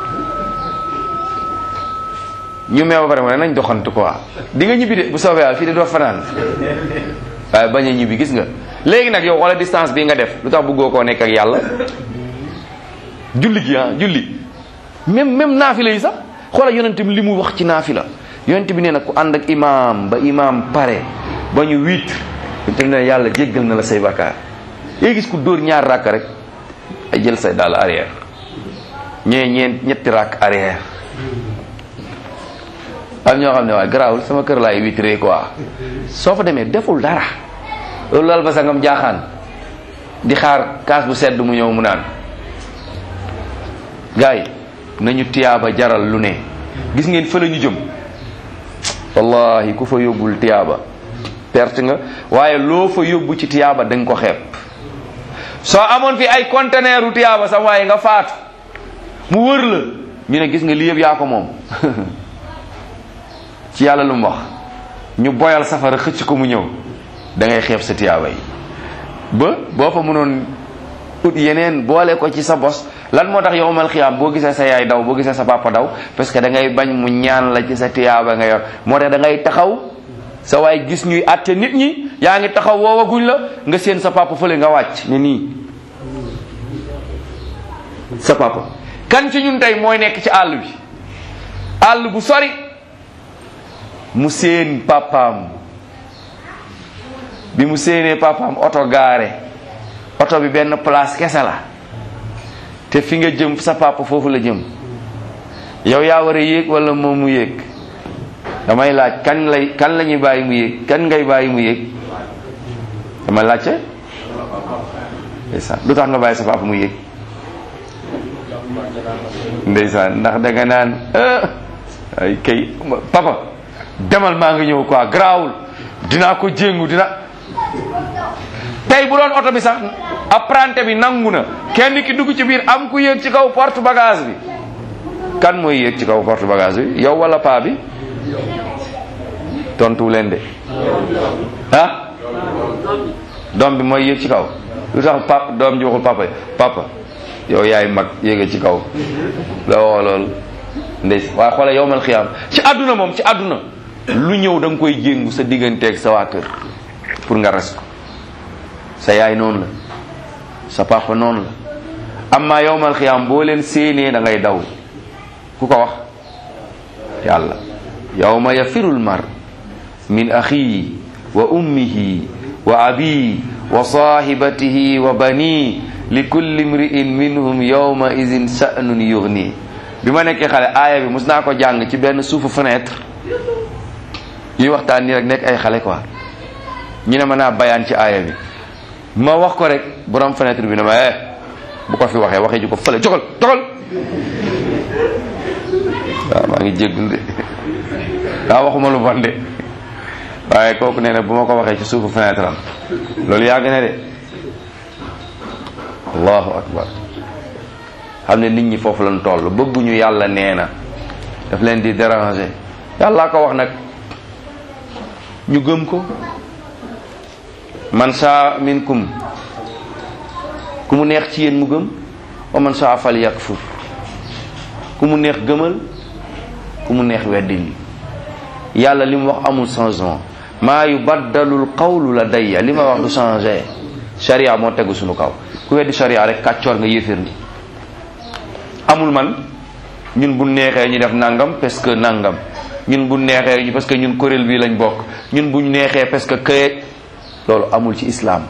ñu meew ba pare mu ne nañ doxantu quoi di nga ñibbi de bu soobee yàlla fii de doo fanaan waaye bañ a ñibbi gis nga léegi nag yow wala distance bi nga def lu tax bëggoo koo nekk ak yàlla julli gi ah julli même même naafila yi sax xoolal yonent bi li mu wax ci naafila yonent bi nee na ku ànd ak imaam ba imaam pare ba ñu wiit te ne yàlla jéggal na la say bakkaar yéegi gis ku dóor ñaar rakk rek ay jël say daal arrière ñee ñeent ñetti rakk arrière am ñoo xam ne waaye garaawul sama kër laay witré quoi soo fa demee deful dara loolu lal ba sangam jaaxaan di xaar kaas bu sedd mu ñëw mu naan gars yi nañu tiyaaba jaral lu ne gis ngeen fa la ñu jëm wallahi ku fa yóbbul tiyaaba perte nga waaye loo fa yóbbu ci tiyaaba da nga ko xeeb soo amoon fi ay conteneur u tiyaaba sax waaye nga faatu mu wër la ñu ne gis nga lii yëpp yaa ko moom ci yàlla lu mu wax ñu boyal safara xëcc ko mu ñëw da ngay xeeb sa tiyaaba yi ba boo fa mënoon ut yeneen boole ko ci sa bos lan moo tax yowmal xiyaam boo gisee sa yaay daw boo gisee sa papa daw parce que da ngay bañ mu ñaan la ci sa tiyaaba nga yor moo tax da ngay taxaw sa waay gis ñuy àtte nit ñi yaa ngi taxaw woowaguñ la nga seen sa papa fële nga wàcc ne nii sa papa kan ci ñun tey mooy nekk ci àll bi àll bu sori mu seen papaam bi mu séenee papaam oto gaare oto bi benn place kese la te fi nga jëm sa papa foofu la jëm yow yaa war a yéeg wala moom mu yéeg damay laaj kan lay kan la ñuy bàyyi mu yéeg kan ngay bàyyi mu yéeg dama laajte ndeysaan lu tax nga bàyyi sa papa mu yéeg ndeysaan ndax da nga naan ay kay papa demal maa ngi ñëw quoi garaawul dinaa ko jéngu dina tey bu doon oto bi sax apprenti bi nangu na kenn ki dugg ci biir am ku yéeg ci kaw porte bagage bi kan mooy yéeg ci kaw porte bagage bi yow wala paa bi tontu leen de ah doom bi mooy yéeg ci kaw lu tax pap doom ji waxul papa papa yow yaay mag yéega ci kaw la woo loolu ndey waaye xoole yowmal xiyaam ci àdduna moom ci àdduna lu ñëw da nga koy jéngu sa digganteeg sa waa kër pour nga res ko sa yaay noonu la sa papa noonu la amma yowmal xiyaam boo leen séenee da ngay daw ku ko wax yàlla yawma yafirul mar min axihi wa ummihi wa abi wa sahibatihi wa bani li kulli mri'in minhum yawma idin sha'nun yughni bi ma nekkee xale aaya bi mus naa ko jàng ci benn suufu fenêtre ñuy waxtaan nii rek nekk ay xale quoi ñu ne ma naa bayaan ci aaya bi ma wax ko rek borom fenêtre bi ne ma eh bu ko fi waxee waxee ju ko fële jogal jogal waaw maa ngi jéggul de daa waxuma lu bon de waaye kooku nee na bu ma ko waxee ci suufu fenêtre am loolu yàgg na de allahu akbar xam ne nit ñi foofu lañ toll bëgguñu yàlla nee na daf leen di déranger yàllaa ko wax nag ñu gëm ko man saa minkum ku mu neex ci yéen mu gëm wa man saa fal yakfur ku mu neex gëmal ku mu neex weddil yàlla li mu wax amul changement maa yubaddalul qawlu la dayya li ma wax du changé sharia moo tegu suñu kaw ku weddi sharia rek kàccoor nga yéeféer ni amul man ñun bu neexee ñu def nangam parce que nangam ñun bu neexee ñu parce que ñun kuréel bii lañ bokk ñun buñ neexee parce que këye loolu amul ci islam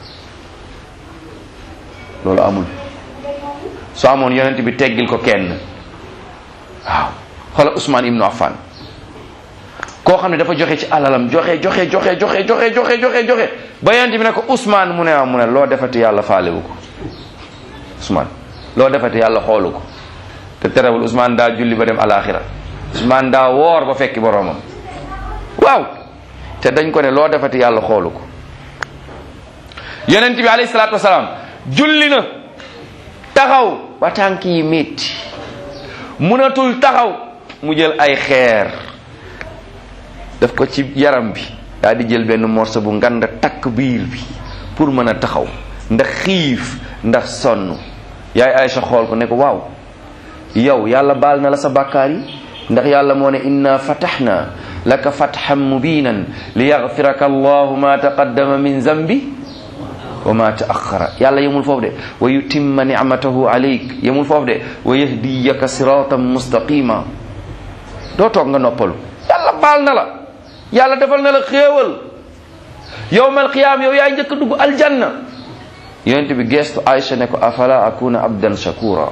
loolu amul soo amoon yonent bi teggil ko kenn waaw xoolal Ousmane Ibnu Affan koo xam ne dafa joxe ci alalam joxe joxe joxe joxe joxe joxe joxe joxe ba yonent bi ne ko Ousmane mu ne waaw mu ne loo defati yàlla faalewu ko Ousmane loo defati yàlla xoolu ko te terewul Ousmane daa julli ba dem alaxira Ousmane daa woor ba fekki boroomam waaw te dañ ko ne loo defati yàlla xoolu ko yonent bi alayhi salaatu wasalaam julli na taxaw ba tànk yi métti mënatul taxaw mu jël ay xeer daf ko ci yaram bi daa di jël benn morceau bu ngand takk biir bi pour mën a taxaw ndax xiif ndax sonn yaay Aysa xool ko ne ko waaw yow yàlla baal na la sa bàkkaar yi ndax yàlla moo ne inna fataxna laka fatxan mubinan li yaxfiraka allahu ma taqaddama min zambi wa ma taaxara yàlla yemul foofu de wa yutimma nicmatahu alayk yemul foofu de wa yahdiyaka siratan mustaqima doo toog nga noppalu yàlla baal na la yàlla defal na la xéewal yowmal qiyaam yow yaay njëkk a dugg aljanna yonent bi geestu Aïcha ne ko afala akuna abdan shakura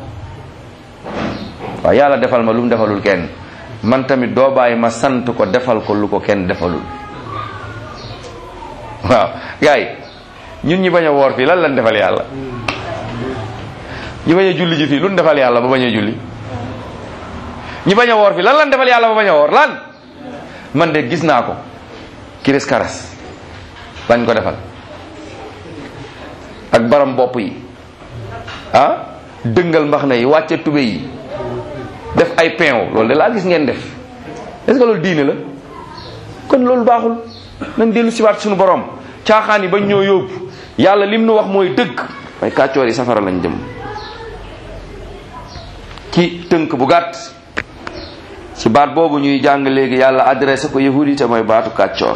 waaw yàlla defal ma lu mu defalul kenn man tamit doo bàyyi ma sant ko defal ko lu ko kenn defalul waaw gaay ñun ñi bañ a woor fii lan lan defal yàlla ñi bañ a julli ji fii lu ñu defal yàlla ba bañ a julli ñi bañ a woor fii lan lan defal yàlla ba bañ a woor lan man de gis naa ko kiris karas lañ ko defal ak baram bopp yi ah dëngal mbax na yi wàcce tube yi def ay peew loolu de laa gis ngeen def est-ce que loolu diine la kon loolu baaxul nañ dellu siwaat suñu borom caaxaan yi bañ ñoo yóbbu yàlla lim nu wax mooy dëgg waaye kàccoor yi safara lañ jëm ci tënk bu gàtt ci baat boobu ñuy jàng léegi yàlla adressé ko yahudi te mooy baatu kàccoor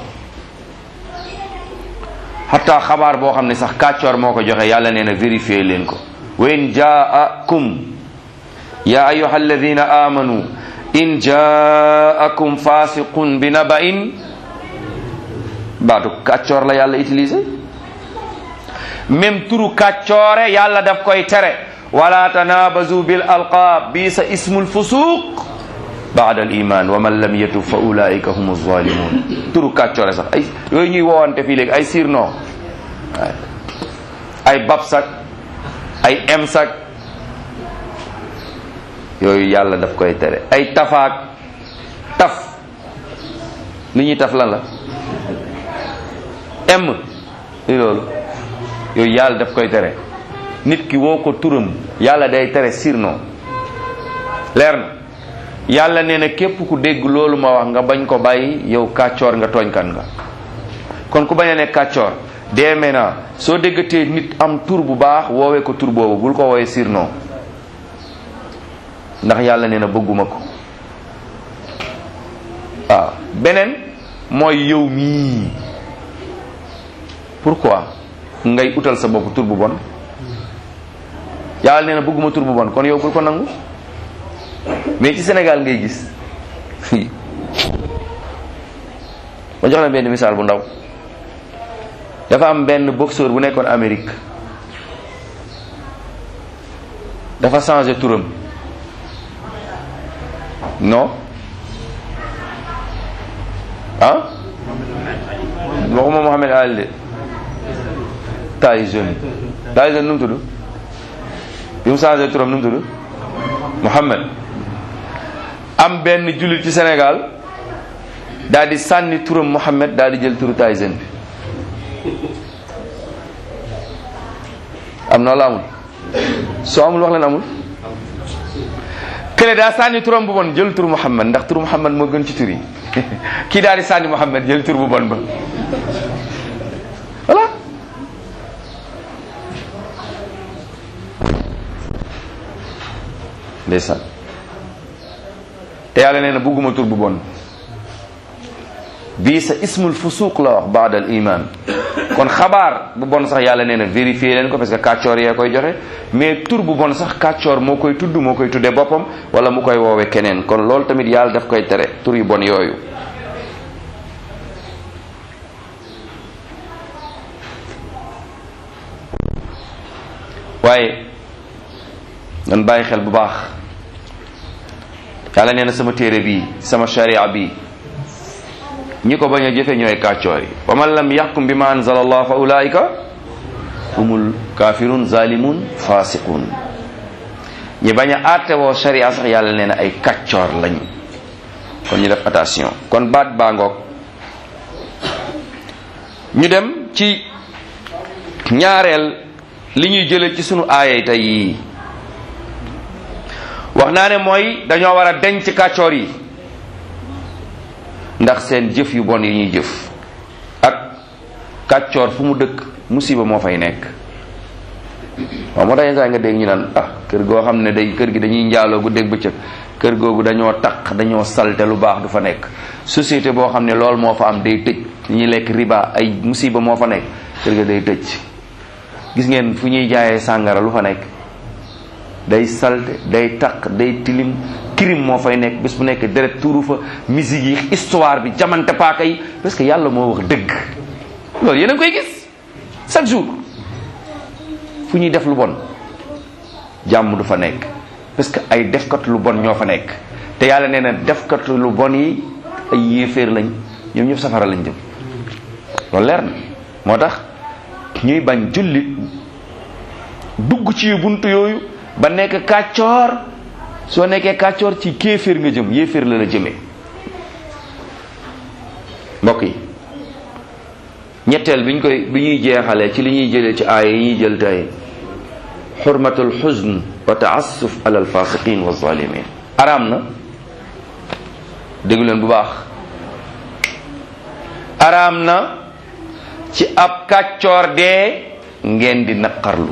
xataa xabaar boo xam ne sax kàccoor moo ko joxe yàlla nee na vérifier leen ko wa in jaakum ya ayuha alladina amanu in jaakum fasiqun bi naba'in baatu kàccoor la yàlla utilisé même turu kàccoore yàlla daf koy tere wala tanabazu bil alqaab bi sa ismul fusuq baada al iman wa man lam yatub fa ulaika hum zalimun turu kàccoore sax ay yooyu ñuy woowante fii léegi ay sirno ay babsak ay emsak yooyu yàlla daf koy tere ay tafaak taf li ñuy taf lan la em li loolu yooyu yàlla daf koy tere nit ki woo ko turam yàlla day tere sirno leer na yàlla nee na képp ku dégg loolu ma wax nga bañ ko bàyyi yow kàccoor nga tooñkan nga kon ku bañ a nekk kàccoor dee maintenant soo déggatee nit am tur bu baax woowee ko tur boobu bul ko woowee sirno ndax yàlla nee na bëgguma ko waaw beneen mooy yow mii pourquoi ngay utal sa bopp tur bu bon yàlla nee na bëgguma tur bu bon kon yow bul ko nangu mais ci Sénégal ngay gis ma jox la benn misaal bu ndaw dafa am benn boxeur bu nekkoon Amérique dafa changé turam non ah waxuma Mohamed Ali de Tyson Tyson nu mu tudd bi mu changé turam nu mu tudd Mohamed am benn jullit ci Sénégal daal di sànni turam Mohamed daal di jël turu Tyson bi am na wala amul soo amul wax leen amul kële daa sànni turam bu bon jël turu Muhammad ndax turu Muhammad moo gën ci tur yi kii daal di sànni Muhammad jël tur bu bon ba voilà ndeysaan te yàlla nee na bugguma tur bu bon bii sa ismul fusuq la wax baadal iman kon xabaar bu bon sax yàlla nee na vérifier leen ko parce que kàccoor yee koy joxe mais tur bu bon sax kàccoor moo koy tudd moo koy tuddee boppam wala mu koy woowe keneen kon loolu tamit yàlla daf koy tere tur yu bon yooyu waaye nan bàyyi xel bu baax yàlla nee na sama téere bii sama sharia bii ñi ko bañ a jëfe ñooy kàccoor yi wa man lam yaxkum bi ma anzala allah fa ulaika humul kafirun zalimun fasiqun ñi bañ a àtte woo sharia sax yàlla nee na ay kàccoor lañ kon ñu def attention kon baat baa ngoog ñu dem ci ñaareel li ñuy jële ci sunu aayay tey yii wax naa ne mooy dañoo war a denc kàccoor yi ndax seen jëf yu bon yi ñuy jëf ak kàccoor fu mu dëkk musiba moo fay nekk waaw moo tax yenn saa nga dégg ñu naan ah kër goo xam ne day kër gi dañuy njaaloo gu dégg bëccëg kër googu dañoo taq dañoo salte lu baax du fa nekk société boo xam ne loolu moo fa am day tëj ñuy lekk riba ay musiba moo fa nekk kër ga day tëj gis ngeen fu ñuy jaayee sàngara lu fa nekk day salte day taq day tilim crime moo fay nekk bés bu nekk deret tuuru fa musique yi histoire bi jamante paaka yi parce que yàlla moo wax dëgg loolu yéen a ngi koy gis chaque jour fu ñuy def lu bon jàmm du fa nekk parce que ay defkat lu bon ñoo fa nekk te yàlla nee na defkat lu bon yi ay yéeféer lañ ñoom ñëpp safara lañ jëm loolu leer na moo tax ñuy bañ jullit dugg ci buntu yooyu ba nekk kàccoor soo nekkee kàccoor ci kéeféer nga jëm yéeféer la la jëmee mbokk yi ñetteel bi ñu koy bi ñuy jeexalee ci li ñuy jëlee ci aaya yi ñuy jël tey xurmatul xuzn wa taassuf ala alfasiqin wa zalimin araam na déglu leen bu baax araam na ci ab kàccoor dee ngeen di naqarlu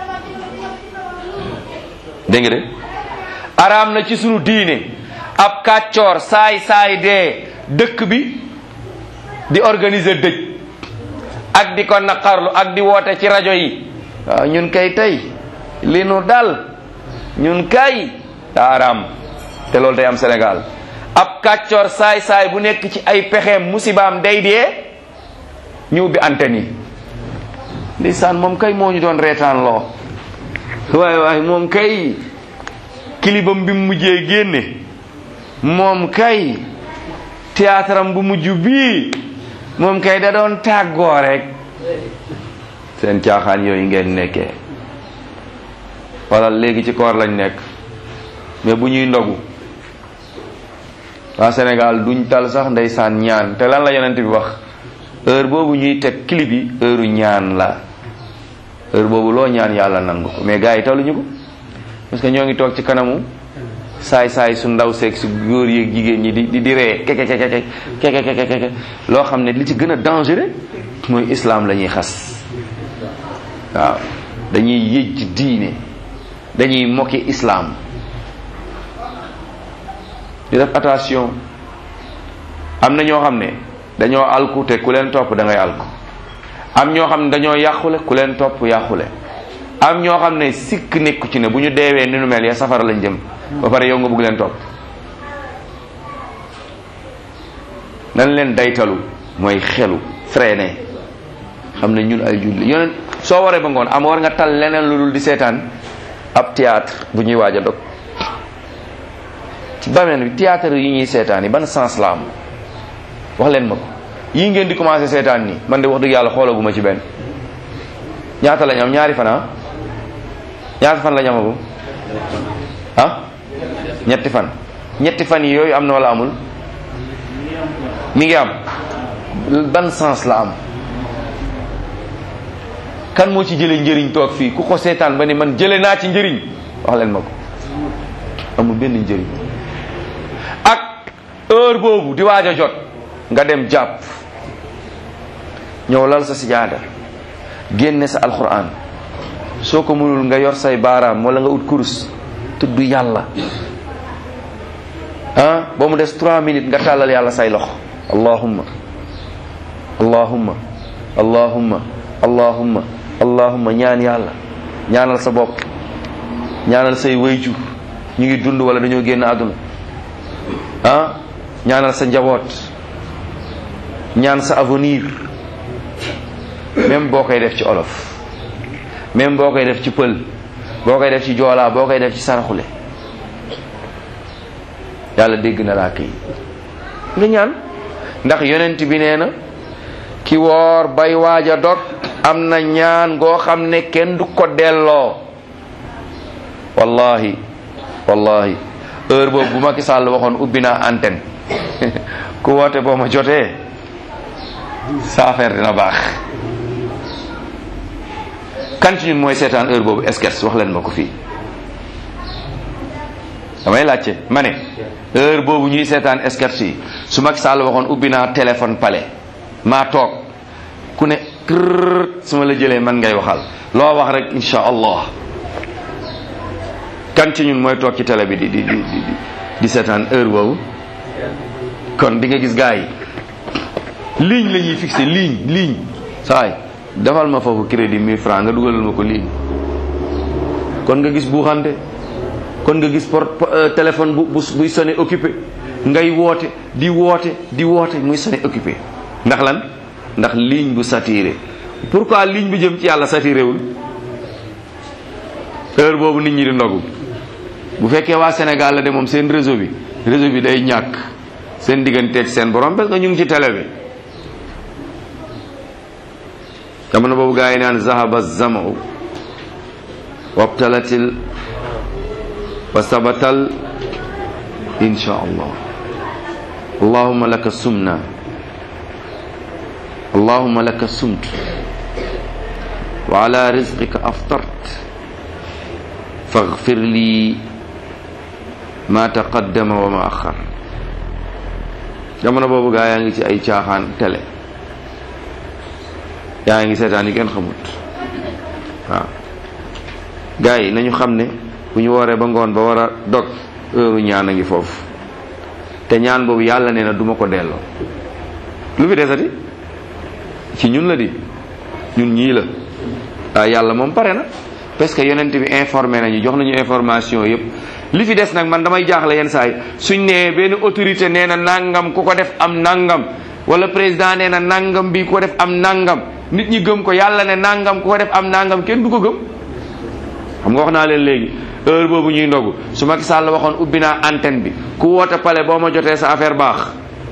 dégg nga de araam na ci sunu diine ab kàccoor saay saay dee dëkk bi di organiser dëj ak di ko naqarlu ak di woote ci rajo yi waaw ñun kay tey li nu dal ñun kay daa araam te loolu day am Sénégal ab kàccoor saay saay bu nekk ci ay pexeem musibaam day dee ñu ubbi antenne yi ndeysaan moom kay moo ñu doon reetaan loo waaye waaye moom kay kilibam bi mu mujjee génne moom kay théâtre am bu mujj bii moom kay da doon tàggoo rek seen caaxaan yooyu ngeen nekkee wala léegi ci koor lañ nekk mais bu ñuy ndogu waa Sénégal duñ tal sax ndeysaan ñaan te lan la yonent bi wax heure boobu ñuy teg clip yi heure ñaan la heure boobu loo ñaan yàlla nangu ko mais gars yi taluñu ko parce que ñoo ngi toog ci kanamu saay saay su ndaw seeg su góor yeeg jigéen ñi di di di ree keke keke keke keke keke loo xam ne li ci gën a dangereux mooy islam la ñuy xas waaw dañuy yëj diine dañuy moquer islam di def attention am na ñoo xam ne dañoo alku te ku leen topp da ngay alku am ñoo xam ne dañoo yàqule ku leen topp yàqule am ñoo xam ne sikk nekku ci ne bu ñu deewee ni nu mel ya safara lañ jëm ba pare yow nga bëgg leen topp nan leen daytalu mooy xelu freiné xam ne ñun ay julli yoneen soo waree ba ngoon am war nga tal leneen lu dul di seetaan ab théâtre bu ñuy waaj a dog ci bameen bi théâtre yi ñuy seetaan yi ban sens la am wax leen ma ko yii ngeen di commencé seetaan nii man de wax dëgg yàlla xoolaguma ci benn ñaata lañ am ñaari fan ah ñaata fan lañ amagum ah ñetti fan ñetti fan yi yooyu am na wala amul mi ngi am ban sens la am kan moo ci jëlee njëriñ toog fii ku ko seetaan ba ni man jële naa ci njëriñ wax leen ma ko amul benn njëriñ ak heure boobu di waaj a jot nga dem jàpp ñëw lal sa sijaada génne sa alquran soo ko mënul nga yor say baaraam wala nga ut kurus tudd yàlla ah ba mu des trois minutes nga tàllal yàlla say loxo allahumma allahumma allahumma allahumma allahumma ñaan yàlla ñaanal sa bopp ñaanal say wayju ñu ngi dund wala dañoo génn àdduna ah ñaanal sa njaboot ñaan sa avenir même boo koy def ci olof même boo koy def ci pël boo koy def ci joolaa boo koy def ci saraxule yàlla dégg na laa kii nga ñaan ndax yonent bi nee na ki woor bay waaj a dog am na ñaan goo xam ne kenn du ko delloo wallahi wallahi heure boobu bu Macky Sall waxoon ubbi naa antenne ku woote boo ma jotee sa affaire dina baax kan ci ñun mooy seetaan heure boobu esquerce wax leen ma ko fii damay laajte ma ne heure boobu ñuy seetaan esquerce yi su Macky Sall waxoon ubbi naa téléphone palais maa toog ku ne kër su ma la jëlee man ngay waxal loo wax rek insha allah kan ci ñun mooy toog ci télé bi di di di di di seetaan heure boobu kon di nga gis gars yi ligne la ñuy fixé ligne ligne saay defal ma foofu crédit 1000 francs nga dugalal ma ko ligne kon nga gis buuxante kon nga gis port téléphone bu bu buy sonné occupé ngay woote di woote di woote muy sonné occupé ndax lan ndax ligne bu saturé pourquoi ligne bi jëm ci yàlla saturé wul heure boobu nit ñi di ndogu bu fekkee waa Sénégal la de moom seen réseau bi réseau bi day ñàkk seen digganteeg seen borom parce que ñu ngi ci télé bi jamono boobu gaa yi naan zahaba zamau wabtalatil wa sabatal insha allah allahuma laka sumna allahuma laka sumt wa ala rizqika aftart faghfir li ma taqaddama wa ma axar jamono boobu gaa yaa ngi ci ay caaxaan télé yaa ngi seetaan yi kenn xamut waaw gaa yi nañu xam ne bu ñu wooree ba ngoon ba war a dog heure ñaan a ngi foofu te ñaan boobu yàlla nee na duma ko delloo lu fi desati ci ñun la di ñun ñii la waaw yàlla moom pare na parce que yonent bi informé nañu jox nañu information yëpp li fi des nag man damay jaaxle yenn saa yi suñ nee benn autorité nee na nangam ku ko def am nangam wala président nee na nangam bi ku ko def am nangam nit ñi gëm ko yàlla ne nangam ku ko def am nangam kenn du ko gëm xam nga wax naa leen léegi heure boobu ñuy ndogu su Macky Sall waxoon ubbi naa antenne bi ku woote pale boo ma jotee sa affaire baax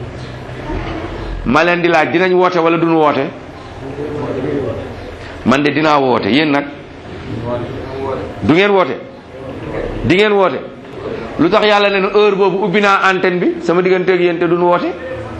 ma leen di laaj dinañ woote wala duñ woote man de dinaa woote yéen nag du ngeen woote di ngeen woote lu tax yàlla ne heure boobu ubbi naa antenne bi sama digganteeg yéen te duñ woote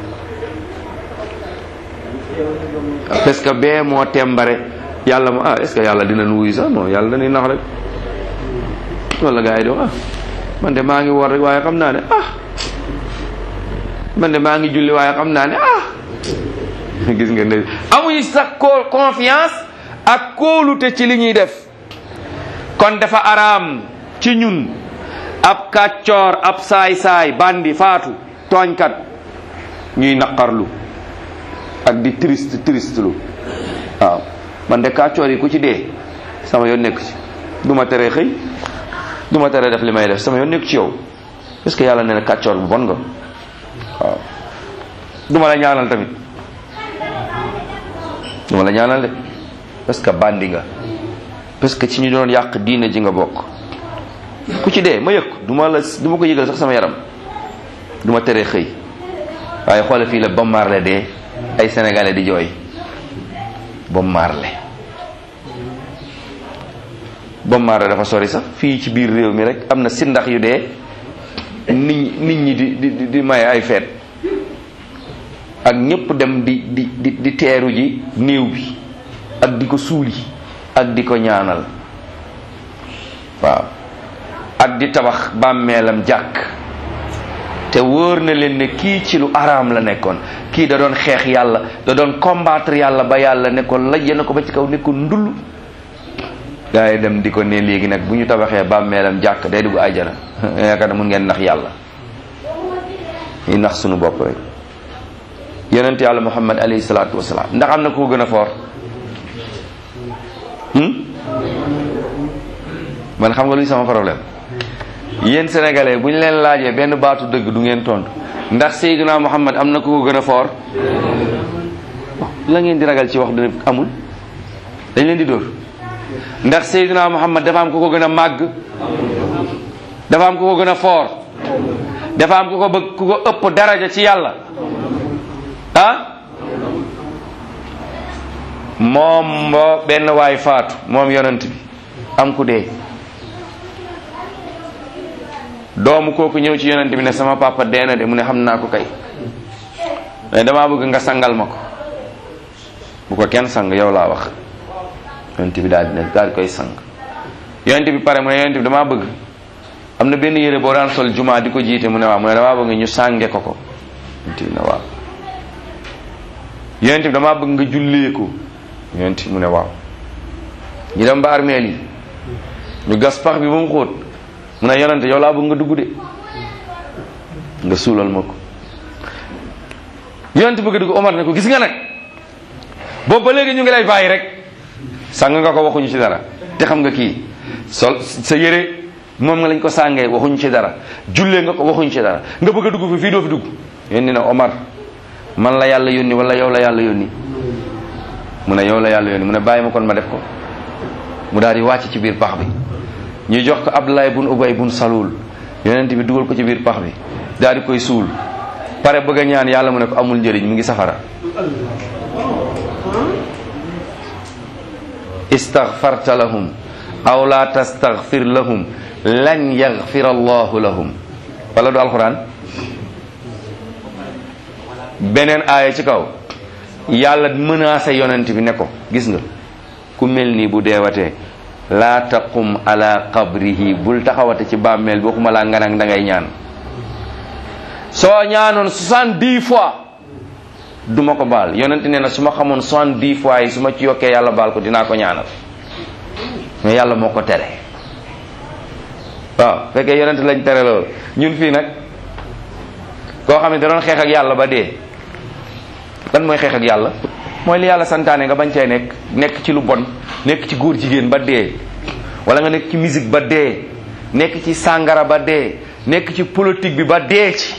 parce que bee moo tembare yàlla mo ah est ce que yàlla dina nu wuyu sax non yàlla dañuy nax rek wala gars yi di wax ah man de maa ngi woor rek waaye xam naa ne ah man de maa ngi julli waaye xam naa ne ah gis nga ne amuñu sax ko confiance ak kóolute ci li ñuy def kon dafa araam ci ñun ab kàccoor ab saay-saay bandi faatu tooñkat ñuy naqarlu ak di triste triste lu waaw man de kàccoor yi ku ci dee sama yoon nekk ci du ma tere xëy du ma tere def li may def sama yoon nekk ci yow est-ce que yàlla nee na kàccoor bu bon nga waaw du ma la ñaanal tamit duma la ñaanal de parce que bandi nga parce que ci ñu doon yàq diine ji nga bokk ku ci dee ma yëg du ma la du ma ko yëgal sax sama yaram du ma teree xëy waaye xoole fii la Bob Marley dee ay sénégalais di jooy Bob Marley Bob Marley dafa sori sax fii ci biir réew mi rek am na si ndax yu dee nit nit ñi di di di maye ay feet ak ñëpp dem di di di di teeru ji néew bi ak di ko suuli ak di ko ñaanal waaw ak di tabax bàmmeelam jàkk te wóor na leen ne kii ci lu araam la nekkoon kii da doon xeex yàlla da doon combattre yàlla ba yàlla ne ko lajje na ko ba ci kaw ne ko ndull gaa yi dem di ko ne léegi nag bu ñu tabaxee bàmmeelam jàkk day dugg àjjana yaakaar na mun ngeen nax yàlla ñu nax sunu bopp rek yonent yàlla muhammad alayhi salaatu wasalaam ndax am na ko gën a foor man xam nga luy sama problème yéen sénégalais bu ñu leen laajee benn baatu dëgg du ngeen tontu ndax Seydina Muhammad am na ku ko gën a foor la ngeen di ragal ci wax du amul dañ leen di dóor ndax Seydina Muhammad dafa am ku ko gën a màgg dafa am ku ko gën a foor dafa am ku ko bëgg ku ko ëpp daraja ci yàlla ah moom moo benn waay faatu moom yonent bi am ku dee doomu kooku ñëw ci yonent bi ne sama papa dee na de mu ne xam naa ko kay mais damaa bëgg nga sangal ma ko bu ko kenn sang yow laa wax yonent bi daal di ne daal di koy sang yonent bi pare mu ne yonent bi damaa bëgg am na benn yére boo daan sol jumaa di ko jiite mu ne waaw mu ne damaa bëgg ñu sànge ko ko yonent bi ne waaw yonent bi damaa bëgg nga jullee ko yonent bi mu ne waaw ñu dem ba armeel yi ñu gas pax bi ba mu xóot mu ne yonent yow laa bëgg nga dugg de nga suulal ma ko yonent bëgg dugg Omar ne ko gis nga nag boobu ba léegi ñu ngi lay bàyyi rek sàng nga ko waxuñu ci dara te xam nga kii sol sa yére moom nga lañ ko sàngee waxuñu ci dara jullee nga ko waxuñu ci dara nga bëgg a dugg fi fii doo fi dugg yónni na Omar man la yàlla yónni wala yow la yàlla yónni mu ne yow la yàlla yónni mu ne bàyyi ma kon ma def ko mu daal di wàcc ci biir pax bi ñu jox ko Abdullah bun Ubay bun Salul yonent bi dugal ko ci biir pax bi daal di koy suul pare bëgg a ñaan yàlla mu ne ko amul njëriñ mu ngi safara istaghfarta lahum aw la tastaghfir lahum lan yaghfir allahu lahum wala du alquran beneen aaya ci kaw yàlla menacé yonent bi ne ko gis nga ku mel nii bu deewatee laa taqum ala qabrihi bul taxawate ci bàmmeel bi waxuma laa nga nag da ngay ñaan soo ñaanoon soixante-dix fois du ma ko baal yonent nee na su ma xamoon soixante-dix fois yi su ma ci yokkee yàlla baal ko dinaa ko ñaanal mais yàlla moo ko tere waaw fekkee yonent lañ tere loolu ñun fii nag koo xam ne da doon xeex ak yàlla ba dee lan mooy xeex ak yàlla mooy li yàlla santaane nga bañ cee nekk nekk ci lu bon nekk ci góor jigéen ba dee wala nga nekk ci musique ba dee nekk ci sàngara ba dee nekk ci politique bi ba dee ci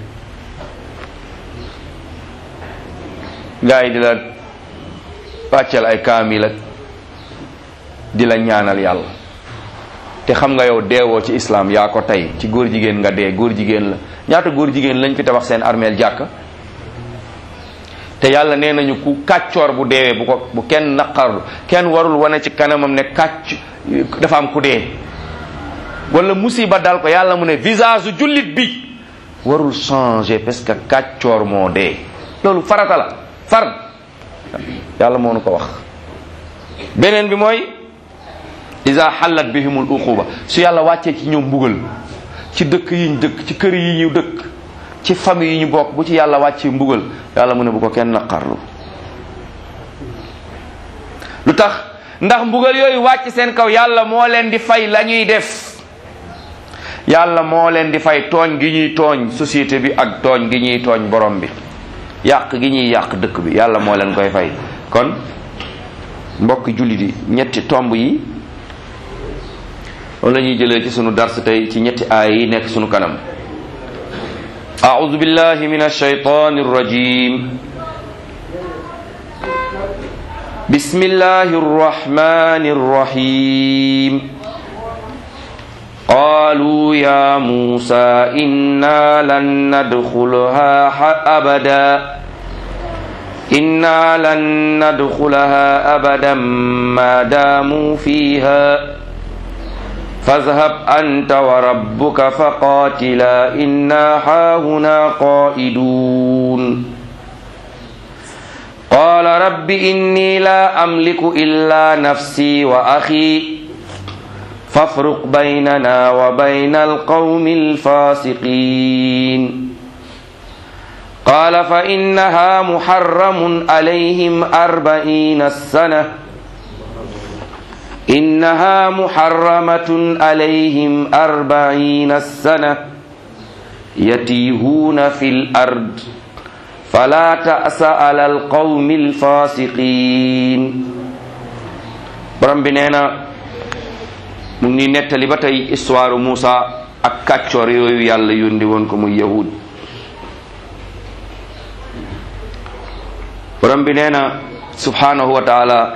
gars yi di la pàccal ay kaamil ak di la ñaanal yàlla te xam nga yow deewoo ci islam yaa ko tey ci góor jigéen nga dee góor jigéen la ñaata góor jigéen lañ fi tabax seen armeel jàkk te yàlla nee nañu ku kàccoor bu deewee bu ko bu kenn naqarlu kenn warul wane ci kanamam ne kàcc dafa am ku dee wala musiba dal ko yàlla mu ne visage jullit bi warul changer parce que kàccoor moo dee loolu farata la fard yàlla moo nu ko wax beneen bi mooy isa xallat bihimul uquba su yàlla wàccee ci ñoom mbugal ci dëkk yi ñu dëkk ci kër yi ñu dëkk ci famille yi ñu bokk bu ci yàlla wàccee mbugal yàlla mu ne bu ko kenn naqarlu lu tax ndax mbugal yooyu wàcc seen kaw yàlla moo leen di fay la ñuy def yàlla moo leen di fay tooñ gi ñuy tooñ société bi ak tooñ gi ñuy tooñ borom bi yàq gi ñuy yàq dëkk bi yàlla moo leen koy fay kon mbokk jullit yi ñetti tomb yi loolu la ñuy jëlee ci sunu dars tey ci ñetti aay yi nekk sunu kanam أعوذ بالله من الشيطان الرجيم بسم الله الرحمن الرحيم قالوا يا موسى إنا لن ندخلها أبدا إنا لن ندخلها أبدا ما داموا فيها فاذهب أنت وربك فقاتلا إنا هاهنا قائدون قال رب إني لا أملك إلا نفسي وأخي فافرق بيننا وبين القوم الفاسقين قال فإنها محرم عليهم أربعين سنة إنها محرمة عليهم أربعين سنة يتيهون في الأرض فلا تأس على القوم الفاسقين برم بنينا mu ngi nettali ba tey histoire Moussa ak kàccoor yooyu yàlla yónni woon ko muy yahud borom bi nee na subhanahu wa taala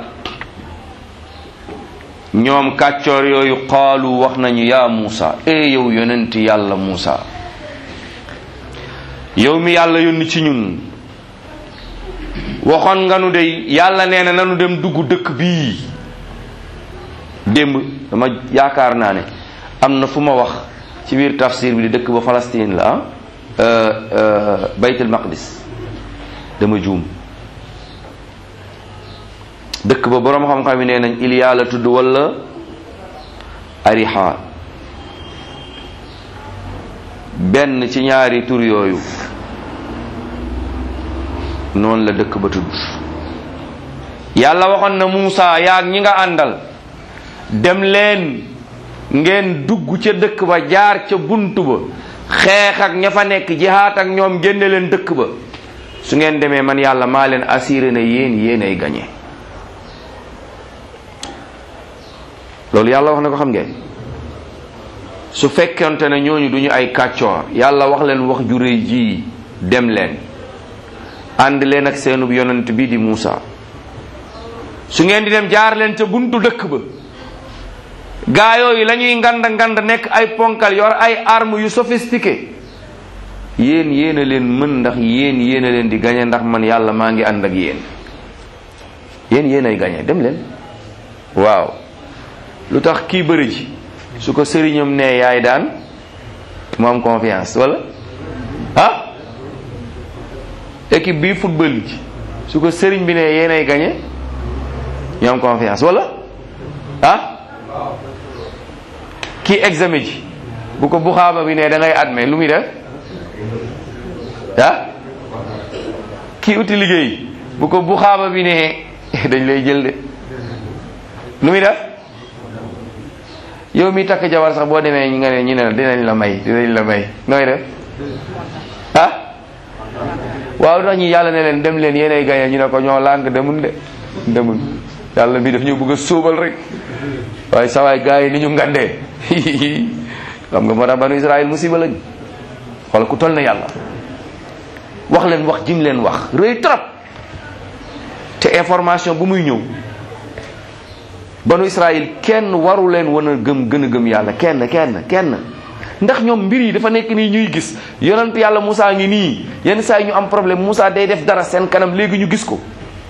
ñoom kàccoor yooyu qaalu wax nañu yaa Moussa e yow yonent yàlla Moussa yow mi yàlla yónni ci ñun waxoon nga nu dey yàlla nee na nanu dem dugg dëkk bii démb dama yaakaar naa ne am na fu ma wax ci biir tafsir bi di dëkk ba Palestine la ah baytul maqdis dama juum dëkk ba boroom xam-xam yi nee nañ Iliya la tudd wala Ariha benn ci ñaari tur yooyu noonu la dëkk ba tudd yàlla waxoon na Muusa yaag ñi nga àndal dem leen ngeen dugg ca dëkk ba jaar ca buntu ba xeex ak ña fa nekk jihaat ak ñoom génne leen dëkk ba su ngeen demee man yàlla maa leen assuré na yéen yéen ay gañe loolu yàlla wax na ko xam ngeen su fekkonte ne ñooñu duñu ay kàccoor yàlla wax leen wax ju réy ji dem leen ànd leen ak seenub yonent bi di Muusa su ngeen di dem jaar leen ca buntu dëkk ba gaa yooyu la ñuy ngand ngand nekk ay ponkal yor ay armes yu sophistiqué yéen yéen a leen mën ndax yéen yéen a leen di gañe ndax man yàlla maa ngi ànd ak yéen yéen yéen ay gañe dem leen waaw lu tax kii bëri ji su ko sëriñam nee yaay daan mu am confiance wala ah équipe bii football ji su ko sëriñ bi nee yéen ay gañe ñu am confiance wala ah kii examen ji bu ko buxaaba bi ne da ngay admet lu muy def ah kii uti liggéey bu ko buxaaba bi ne dañ lay jël de lu muy def yow mi takk jabar sax boo demee ñu nga ne ñu ne dinañ la may dinañ la may nooy def ah waaw tax ñi yàlla ne leen dem leen yéenay gañe ñu ne ko ñoo lànk demun de demun yàlla bi daf ñu bëgg a sóobal rek waaye sawaay gars yi ni ñu ngandee xam nga moo tax banu Israël musiba lañ xool ku toll na yàlla wax leen wax jim leen wax rëy trop te information bu muy ñëw banu Israël kenn waru leen wan a gëm gën a gëm yàlla kenn kenn kenn ndax ñoom mbir yi dafa nekk nii ñuy gis yonent yàlla Moussa ngi nii yenn saa yi ñu am problème Moussa day def dara seen kanam léegi ñu gis ko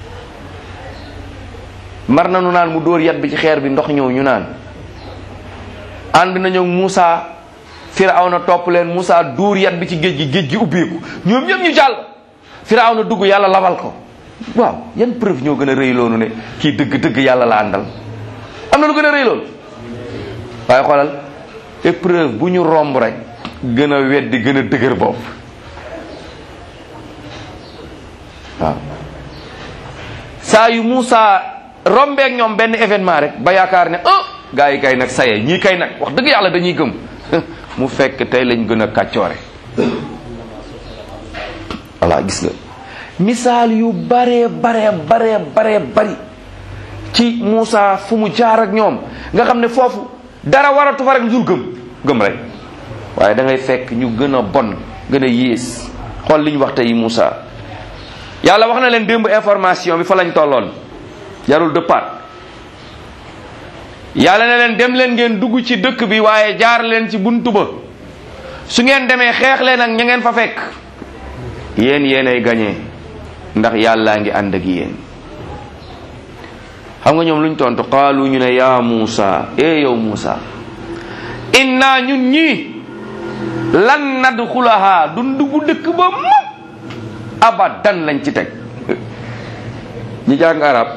mar na nu naan mu dóor yat bi ci xeer bi ndox ñëw ñu naan ànd nañu Moussa Firawna topp leen Moussa dóor yat bi ci géej gi géej gi ubbeeku ñoom ñëpp ñu jàll Firawna dugg yàlla labal ko waaw yan preuve ñoo gën a rëy loonu ne kii dëgg dëgg yàlla la àndal am na lu gën a rëy loolu waaye xoolal épreuve bu ñu romb rek gën a weddi gën a dëgër bopp waaw saa yu Moussa rombeek ñoom benn événement rek ba yaakaar ne ah gars yi kay nag saye ñii kay nag wax dëgg yàlla dañuy gëm mu fekk tey lañ gën a kàccoore voilà gis nga misaal yu bare bare bare bare bari ci Moussa fu mu jaar ak ñoom nga xam ne foofu dara waratu fa rek lu dul gëm gëm rek waaye da ngay fekk ñu gën a bon gën a yées xool li ñu wax tey Moussa yàlla wax na leen démb information bi fa lañ tolloon jarul dëppaat yàlla ne leen dem leen ngeen dugg ci dëkk bi waaye jaar leen ci buntu ba su ngeen demee xeex leen ak ña ngeen fa fekk yéen yéenay gañee ndax yàllaa ngi ànd ak yéen xam nga ñoom luñ tontu qaalu ñu ne yaa Muusa e yow Muusa inna ñun ñii lan nadxulaha dun dugg dëkk ba mukk abadan lañ ci teg ñi jàng arab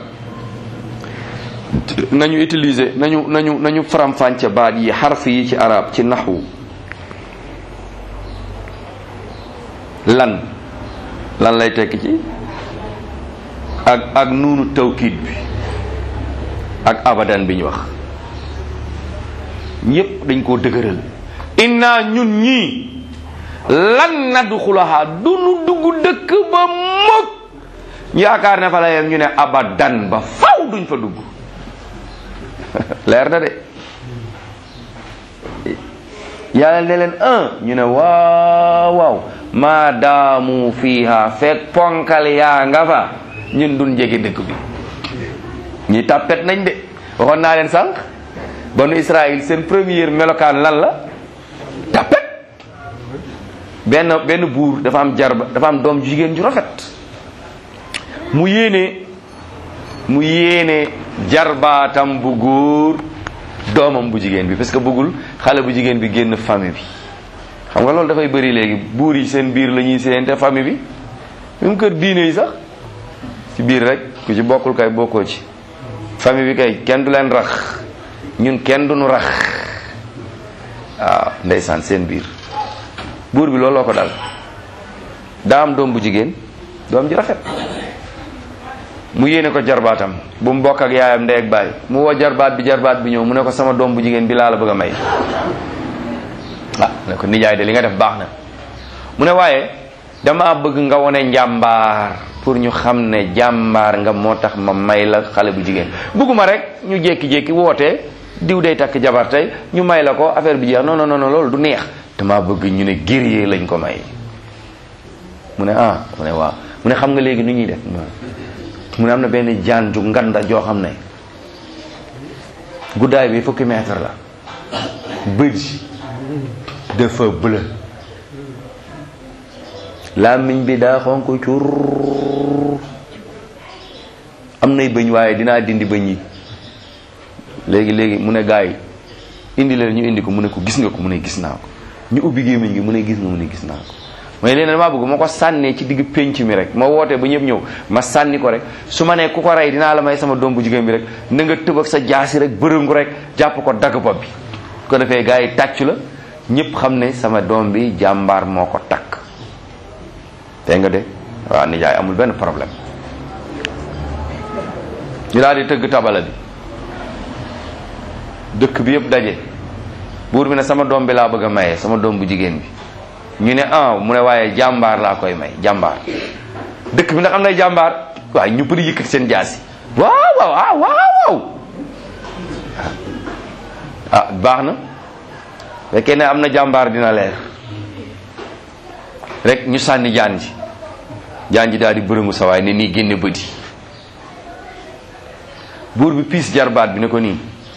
nañu utiliser nañu nañu nañu faram-fàcce baat yi xarf yi ci arab ci naxwu lan lan lay tekki ci ak ak nuunu tawkiid bi ak abadan bi ñu wax ñépp dañ koo dëgëral inna ñun ñii lan nadxulaha du nu dugg dëkk ba mukk ñu yaakaar ne fa la yem ñu ne abadan ba faw duñ fa dugg leer na de yàlla ne leen un ñu ne waaw waaw maa daamu fiiha fekk ponkal yaa nga fa ñun duñ jege dëkk bi ñi tàppet nañ de waxoon naa leen sànq banu Israël seen première melokaan lan la tàppet benn benn buur dafa am jarba dafa am doom jigéen ju rafet mu yéene mu yéene jarbaatam bu góor doomam bu jigéen bi parce que bëggul xale bu jigéen bi génn famille bi xam nga loolu dafay bëri léegi buur yi seen biir la ñuy séente famille bi même kër diine yi sax ci biir rek ku ci bokkul kay bokkoo ci famille bi kay kenn du leen rax ñun kenn du nu rax waaw ndeysaan seen biir buur bi looloo ko dal daa am doom bu jigéen doom ji rafet mu yéene ko jarbaatam bu mu bokk ak yaayam ndey ak baay mu woo jarbaat bi jarbaat bi ñëw mu ne ko sama doom bu jigéen bi laa la bëgg a may ah ne ko nijaay de li nga def baax na mu ne waaye dama bëgg nga wone njàmbaar pour ñu xam ne jàmbaar nga moo tax ma may la xale bu jigéen bëgguma rek ñu jékki-jékki wootee diw day takk jabar tey ñu may la ko affaire bi jeex non non non loolu du neex dama bëgg ñu ne guerrier lañ ko may mu ne ah mu ne waaw mu ne xam nga léegi nu ñuy def mu ne am na benn jaan ju nganda joo xam ne guddaay bi fukki mètre la bët yi dafa bleu làmmiñ bi daa xonk cur am nay bëñ waaye dinaa dindi bëñ yi léegi léegi mu ne gaa yi indi leen ñu indi ko mu ne ko gis nga ko mu ne gis naa ko ñu ubbi gémmiñ gi mu ne gis nga mu ne gis naa ko mooy leen damaa bëgg ma ko sànnee ci digg pénc mi rek ma wootee ba ñëpp ñëw ma sànni ko rek su ma nee ku ko rey dinaa la may sama doom bu jigéen bi rek na nga tëb ak sa jaasi rek bërëngu rek jàpp ko dagg bopp bi ko defee gaa yi tàccu la ñëpp xam ne sama doom bi jàmbaar moo ko takk te nga de waaw nijaay amul benn problème ñu daal di tëgg tabala bi dëkk bi yëpp daje buur bi ne sama doom bi laa bëgg a maye sama doom bu jigéen bi ñu ne ah mu ne waaye jàmbaar laa koy may jàmbaar dëkk bi ndax am nay jàmbaar waaye ñu bëri yëkkati seen jaasi waaw waaw ah waaw waaw ah baax na fekkee ne am na jàmbaar dina leer rek ñu sànni jaan ji jaan ji daal di bërëngu sa waay ne nii génne bëti buur bi piis jarbaat bi ne ko nii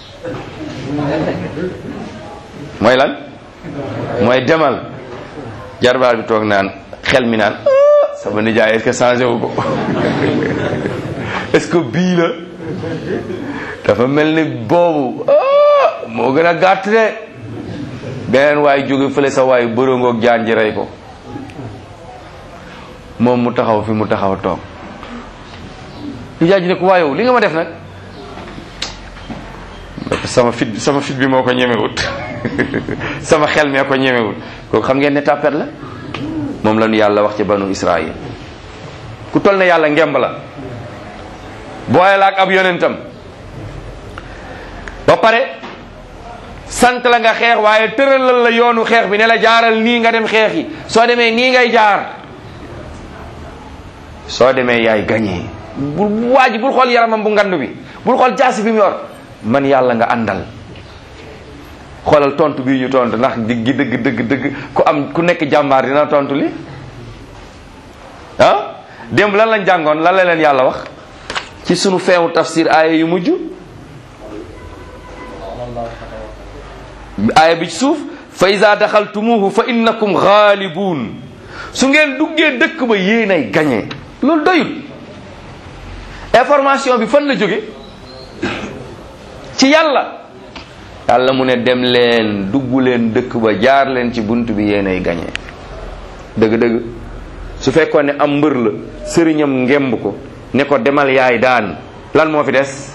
mooy lan mooy demal jarbaat bi toog naan xel mi naan sama nijaay est-ce que changé wu ko est-ce que bii la dafa mel ni boobu moo gën a gàtt de beneen waay jóge fële sa waay bërëngoog jaan ji rey ko moom mu taxaw fi mu taxaw toog nijaay ji ne ko waayow li nga ma def nag sama fit sama fit bi moo ko ñemewut sama xel mee ko ñemewut kooku xam ngeen ne tàppet la moom la ñu yàlla wax ci banu Israël ku toll ne yàlla ngemb la booye la ak ab yonentam ba pare sant la nga xeex waaye tëralal la yoonu xeex bi ne la jaaral nii nga dem xeex yi soo demee nii ngay jaar soo demee yaay gañee bul waa ji bul xool yaramam bu ngand bi bul xool jaasi bi mu yor man yàlla nga àndal xoolal tontu bii ñu tontu ndax diggi dëgg dëgg dëgg ku am ku nekk jàmbaar dina tontu li ah démb lan lañ jàngoon lan la leen yàlla wax ci sunu feewu tafsir aaya yu mujj aaya bi ci suuf fa iza daxaltumuhu fa innakum ghalibun su ngeen duggee dëkk ba yéenay gañe loolu doyul information bi fan la jóge ci yàlla yàlla mu ne dem leen dugg leen dëkk ba jaar leen ci bunt bi yéenay gañe dëgg-dëgg su fekkoon ne am mbër la sëriñam ngemb ko ne ko demal yaay daan lan moo fi des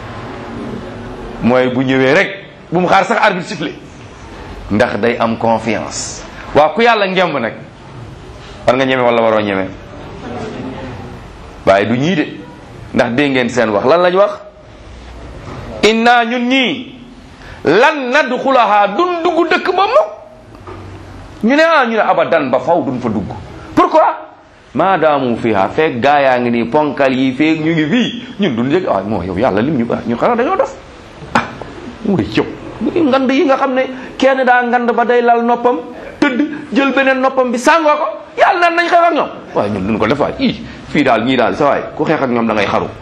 mooy bu ñëwee rek bu mu xaar sax arbitre sifflé ndax day am confiance waaw ku yàlla ngemb nag war nga ñeme wala waroo ñeme waaye du ñii de ndax dégg ngeen seen wax lan lañ wax inna ñun ñii lan nadxulaha dun dugg dëkk ba mukk ñu ne ah ñu ne abadan ba faw duñ fa dugg pourquoi maadaamu fiha feeg gaa yaa ngi nii ponkal yi feeg ñu ngi fii ñun duñ jëg ah moo yow yàlla lim ñu ba ñun xanaa dañoo def ah mu ngi cëw ngand yi nga xam ne kenn daa ngand ba day lal noppam tëdd jël beneen noppam bi sàngoo ko yàlla naan nañ xeex ak ñoom waaye ñun duñ ko def waay ii fii daal ñii daal sa waay ku xeex ak ñoom da ngay xaru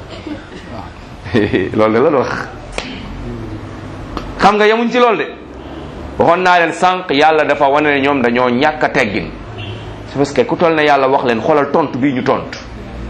loolu de la wax xam nga yemuñ ci loolu de waxoon naa leen sànq yàlla dafa wane ne ñoom dañoo ñàkk a teggin c'est parce que ku toll ne yàlla wax leen xoolal tontu bii ñu tontu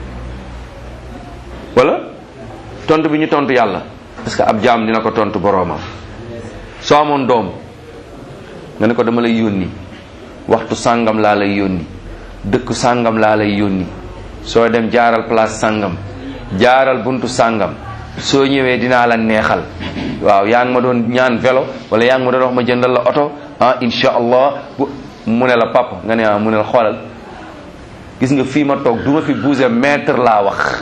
wala tontu bi ñu tontu yàlla parce que ab jaam dina ko tontu boroomam soo amoon doom nga ne ko dama lay yónni waxtu sàngam laa lay yónni dëkk sàngam laa lay yónni soo dem jaaral place sàngam jaaral buntu sàngam soo ñëwee dinaa la neexal waaw yaa ngi ma doon ñaan vélo wala yaa ngi ma doon wax ma jëndal la oto ah insha allah bu mu ne la papa nga ne ah mu ne la xoolal gis nga fii ma toog du ma fi bouger mètre laa wax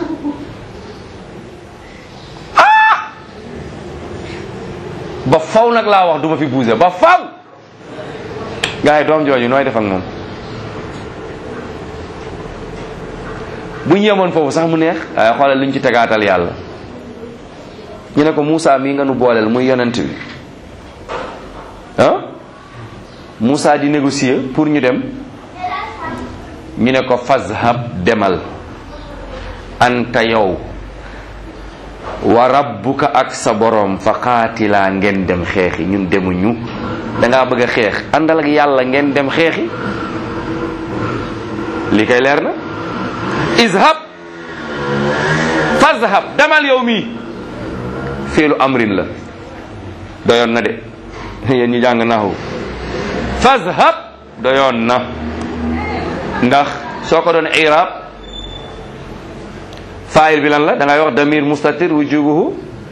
ah ba faw nag laa wax du ma fi bouger ba faw gars yi doom jooju nooy def ak moom bu ñu yemoon foofu sax mu neex waaye xoolal liñ ci tegaatal yàlla ñu ne ko Moussa mii nga nu booleel muy yonent bi ah Moussa di négocier pour ñu dem ñu ne ko fazhab demal anta yow wa rabbuka ak sa borom fa qaatilaa ngeen dem xeexi ñun demuñu dangaa bëgg a xeex àndal ak yàlla ngeen dem xeexi li kay leer na izhab fazhab demal yow mii fiilu amrin la doyoon na de yéen ñi jàng naxu fazhab doyoon na ndax soo ko doon irab faayil bi lan la da ngay wax damir mustatir wujubuhu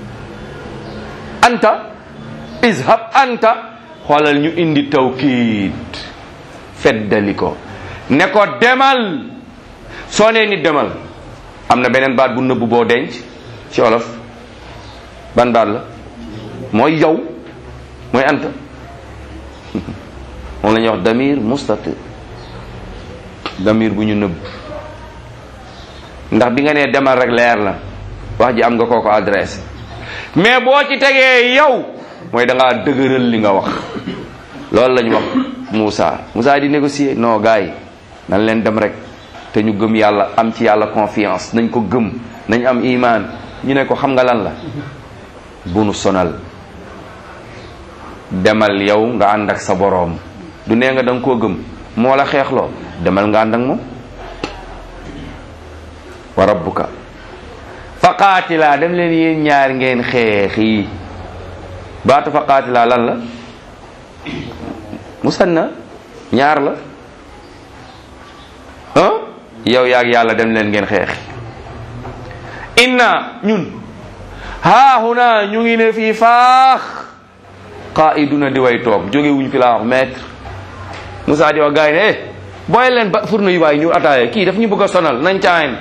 anta izhab anta xoolal ñu indi tawkiid feddali ko ne ko demal soo nee nit demal am na beneen baat bu nëbbu boo denc ci olof ban baat la mooy yow mooy anta moom la ñuy wax damir mustatir damir bu ñu nëbb ndax bi nga nee demal rek leer na wax ji am nga koo ko adressé mais boo ci tegee yow mooy da ngaa dëgëral li nga wax loolu lañ wax Moussa Moussa di négocier non gars yi nañ leen dem rek te ñu gëm yàlla am ci yàlla confiance nañ ko gëm nañ am iman ñu ne ko xam nga lan la bu nu sonal demal yow nga ànd ak sa boroom du nee nga da nga koo gëm moo la xeexloo demal nga ànd ak moom wa rabbuka fa qaatilaa dem leen yéen ñaar ngeen xeex yi baatu fa qaatilaa lan la musanna ñaar la ah yow yaag yàlla dem leen ngeen xeex inna ñun haahuna ñu ngi ne fii faax qaiduna di way toog jóge wuñ fi laa wax maître Moussa di wax gars yi ne eh booy leen ba fourne yu waay ñu ataaye kii daf ñu bëgg a sonal nañ caayen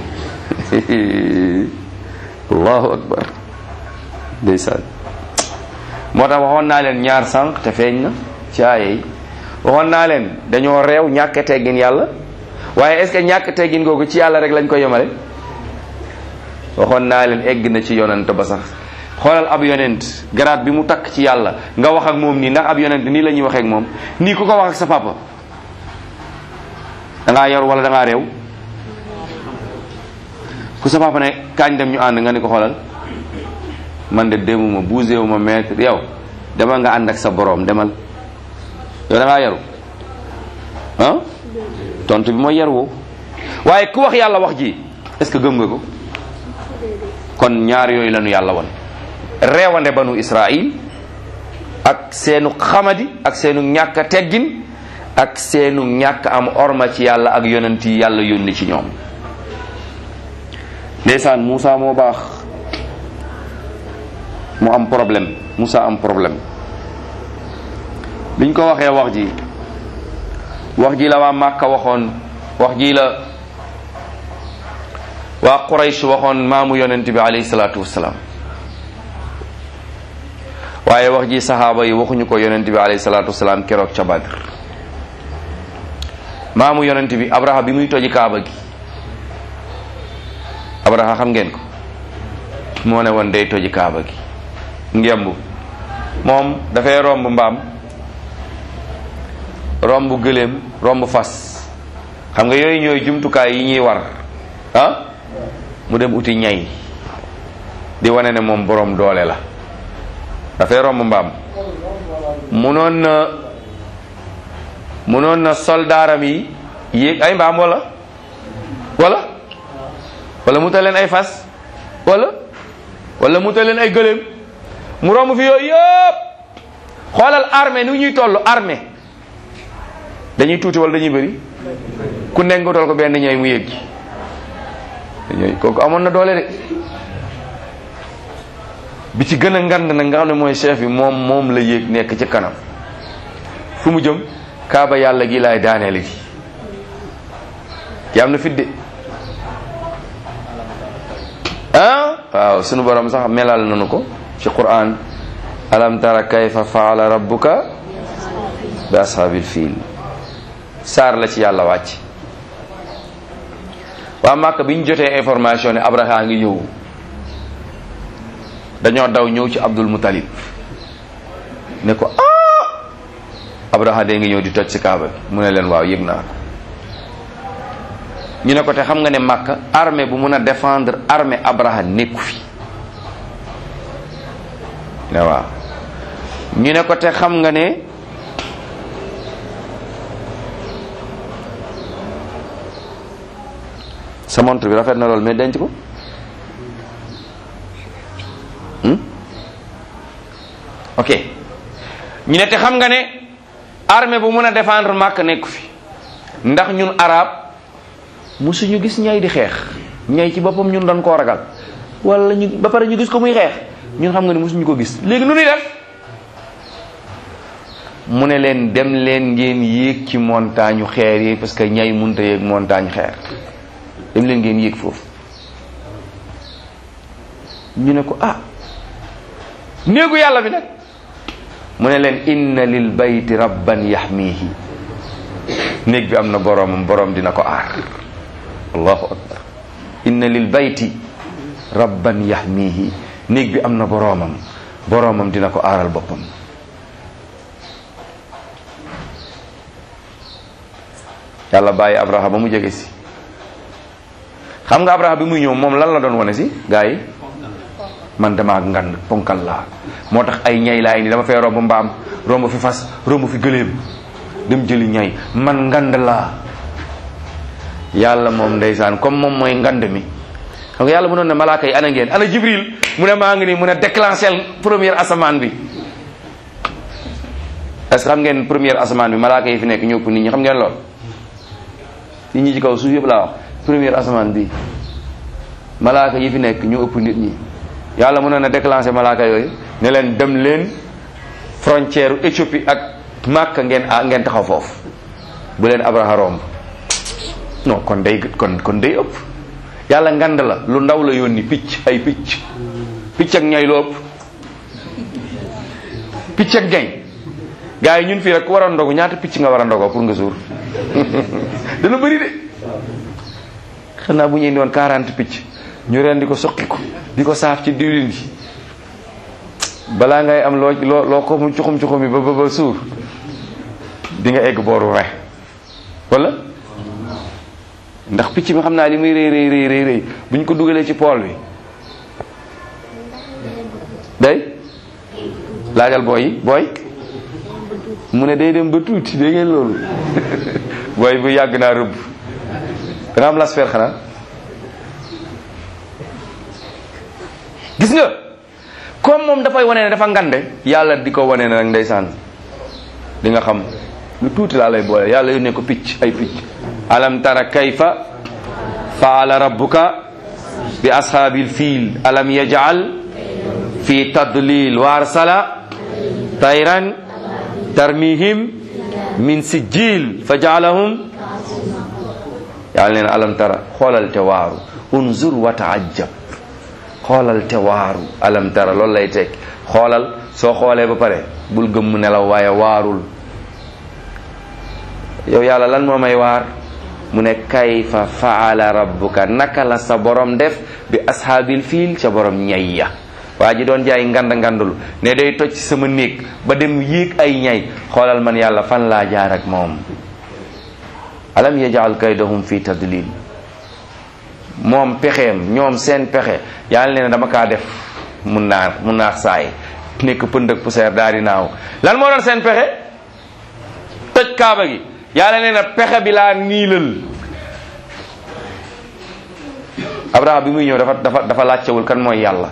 allahu akbar ndeysaan moo tax waxoon naa leen ñaar sànq te feeñ na ci aaye yi waxoon naa leen dañoo réew ñàkk teggin yàlla waaye est ce que ñàkk teggin googu ci yàlla rek lañ ko yemale waxoon naa leen egg na ci yonent ba sax xoolal ab yonent garaat bi mu takk ci yàlla nga wax ak moom nii ndax ab yonent nii la ñuy waxee ak moom nii ku ko wax ak sa papa da ngaa yor wala da ngaa réew ku sa papa ne kaañ dem ñu ànd nga ni ko xoolal man de demuma bougé wu ma maître yow demal nga ànd ak sa boroom demal yow da ngaa yaru ah tontu bi mooy yar woo waaye ku wax yàlla wax ji est-ce que gëm nga ko kon ñaar yooyu lañu yàlla won reewande banu Israil ak seenu xamadi ak seenu ñàkk a teggin ak seenu ñàkk am orma ci yàlla ak yonent yi yàlla yónni ci ñoom ndeysaan Moussa moo baax mu am problème Moussa am problème biñ ko waxee wax ji wax ji la waa Màkka waxoon wax ji la waa Quraysh waxoon maamu yonent bi alayhi salaatu wassalaam waaye wax ji saxaaba yi waxuñu ko yonent bi alayhi salaatu wassalaam keroog ca Badr maamu yonent bi Abraha bi muy toji kaaba gi Abraha xam ngeen ko moo ne woon day toji kaaba gi ngemb moom dafay romb mbaam romb gëléem romb fas xam nga yooyu ñooy jumtukaay yi ñuy war ah mu dem uti ñay di wane ne moom boroom doole la dafay romb mbaam munoon na munoon na soldaaram yi yéeg ay mbaam wala wala wala mu ta leen ay fas wala wala mu ta leen ay gëléem mu romb fi yooyu yëpp xoolal armée nu ñuy toll armée dañuy tuuti wala dañuy bëri ku nekk nga toll ko benn ñooy mu yéeg ci ñooy kooku amoon na doole de bi ci gën a ngand nag nga xam ne mooy chef bi moom moom la yéeg nekk ci kanam fu mu jëm kaaba yàlla gi laay daaneeli gi ki am na fit de ah waaw sunu borom sax melal nanu ko ci quran alam tara kayfa faala rabbuka bi ashaabil fiil saar la ci yàlla wàcc waa Màkka bi ñu jotee information ne Abraha ngi ñëw dañoo daw ñëw ci Abdul Muttalib ne ko ah Abraha de ngi ñëw di toj ci kaaba bi mu ne leen waaw yëg naa ko ñu ne ko te xam nga ne Màkka armée bu mun a défendre armée Abraha nekku fi ne waaw ñu ne ko te xam nga ne sa montre bi rafet na lool mais denc ko ok ñu ne te xam nga ne armée bu mun a défendre màkk nekku fi ndax ñun arab musuñu gis ñay di xeex ñay ci boppam ñun doon koo ragal wala ñu ba pare ñu gis ko muy xeex ñun xam nga ne musuñu ko gis léegi nu ñuy def mu ne leen dem leen ngeen yéeg ci montagne xeer yi parce que ñay munta yéeg montagne xeer dem leen ngeen yéeg foofu ñu ne ko ah néegu yàlla bi nag mu ne leen inna lil bayti rabban yaxmihi néeg bi am na boroomam boroom dina ko aar allahu akbar inna lil bayti rabban yaxmihi néeg bi am na boroomam boroomam dina ko aaral boppam yàlla bàyyi abraha ba mu jege si xam nga abraha bi muy ñëw moom lan la doon wane si gaa yi man damaa ngand ponkal laa moo tax ay ñay laa indi dama fee romb mbaam romb fi fas romb fi gëléem dem jëli ñay man ngand laa yàlla moom ndeysaan comme moom mooy ngand mi xam nga yàlla mu noon ne malaaka yi ana ngeen ana jibril mu ne maa ngi nii mu ne déclencher première asamaan bi est-ce que xam ngeen première asamaan bi malaaka yi fi nekk ñëpp nit ñi xam ngeen lool nit ñi ci kaw suuf yëpp laa wax première asamaan bi malaaka yi fi nekk ñu ëpp nit ñi yàlla mën na déclencher malaaka yooyu ne leen dem leen frontière Éthiopie ak Màkka ngeen a ngeen taxaw foofu bu leen Abraha romb non kon day kon kon day ëpp yàlla ngand la lu ndaw la yónni picc ay picc picc ak ñay lu ëpp picc ak ñay gars yi ñun fii rek ku war a ndogu ñaata picc nga war a ndogoo pour nga suur dana bëri de xanaa bu ñuy indi woon 40 picc ñu ren di ko soqi ko di ko saaf ci diwlin gi balaa ngay am loo loo loo ko mu cuxum cuxum yi ba ba ba suur di nga egg booru re wala ndax picc mi xam naa li muy rëy rëy rëy rëy rëy bu ñu ko dugalee ci pool bi day laajal booy yi booy mu ne day dem ba tuuti dégg ngeen loolu booy bu yàgg naa rëbb da nga am lasper xanaa gis nga comme moom dafay wane ne dafa ngande yàlla di ko wane ne nag ndeysaan di nga xam lu tuuti laa lay boole yàlla yónnee ko picc ay picc alam tara kayfa faala rabbuka bi ashaabil fiil alam yaj'al fi tadlil wa arsala tayran tarmihim min sijil fa jaalahum yàlla neen alam tara xoolal te waaru unzur wa taajab xoolal te waaru alam tara loolu lay teg xoolal soo xoolee ba pare bul gëmm nelaw waaye waarul yow yàlla lan moo may waar mu ne kayfa faala rabbuka naka la sa borom def bi ashaabil fiil ca borom ñay ya waa ji doon jaay ngand ngandul ne day toj sama néeg ba dem yéeg ay ñay xoolal man yàlla fan laa jaar ak moom alam yajal kaydahum fi tadlil moom pexeem ñoom seen pexe yàlla ne dama kaa def mun naa mun naa saay nekk pënd ak poussière daal di naaw lan moo doon seen pexe toj kaaba gi yàlla nee na pexe bi laa niilal abraham bi muy ñëw dafa dafa dafa laajtewul kan mooy yàlla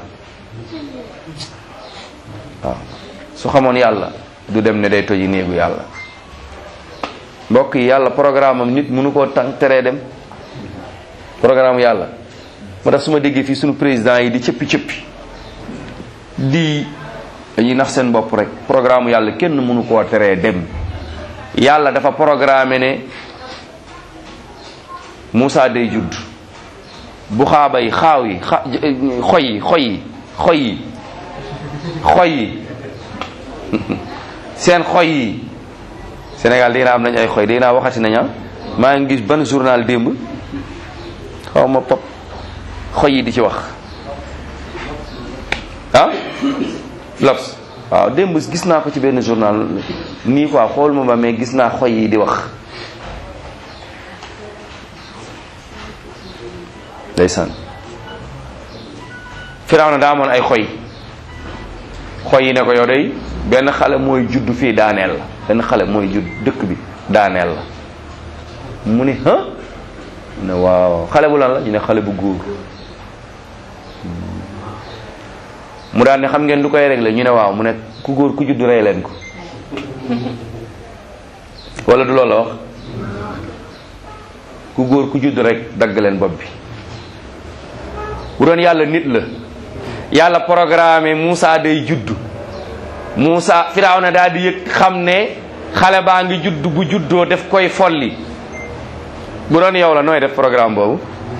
waaw su xamoon yàlla du dem ne day toji néegu yàlla mbokk yi yàlla programme am nit mënu koo tànk teree dem programme yàlla moo tax su ma déggee fii suñu président yi di cëppi cëppi di dañuy nax seen bopp rek programme yàlla kenn mënu koo teree dem yàlla dafa programme ne Moussa day judd bu xaaba yi xaaw yi xa xoy yi xoy yi xoy yi xoy yi seen xoy yi Sénégal dina am nañ ay xoy dina waxati naña maa ngi gis ban journal démb xaw ma pop xoy yi di ci wax ah L'Obs waaw démb gis naa ko ci benn journal nii quoi xool ma ba mais gis naa xoy yi di wax ndeysaan Firawna daa amoon ay xoy xoy yi ne ko yow day benn xale mooy judd fii daaneel la benn xale mooy judd dëkk bi daaneel la mu ne ah ne waaw xale bu lan la ñu ne xale bu góor mu daan ne xam ngeen lu koy réglé ñu ne waaw mu ne ku góor ku judd rey leen ko wala du loolu la wax ku góor ku judd rek dagg leen bopp bi bu doon yàlla nit la yàlla programme Moussa day judd Moussa Firawna daal di yëg xam ne xale baa ngi judd bu juddoo def koy folli bu doon yow la nooy def programme boobu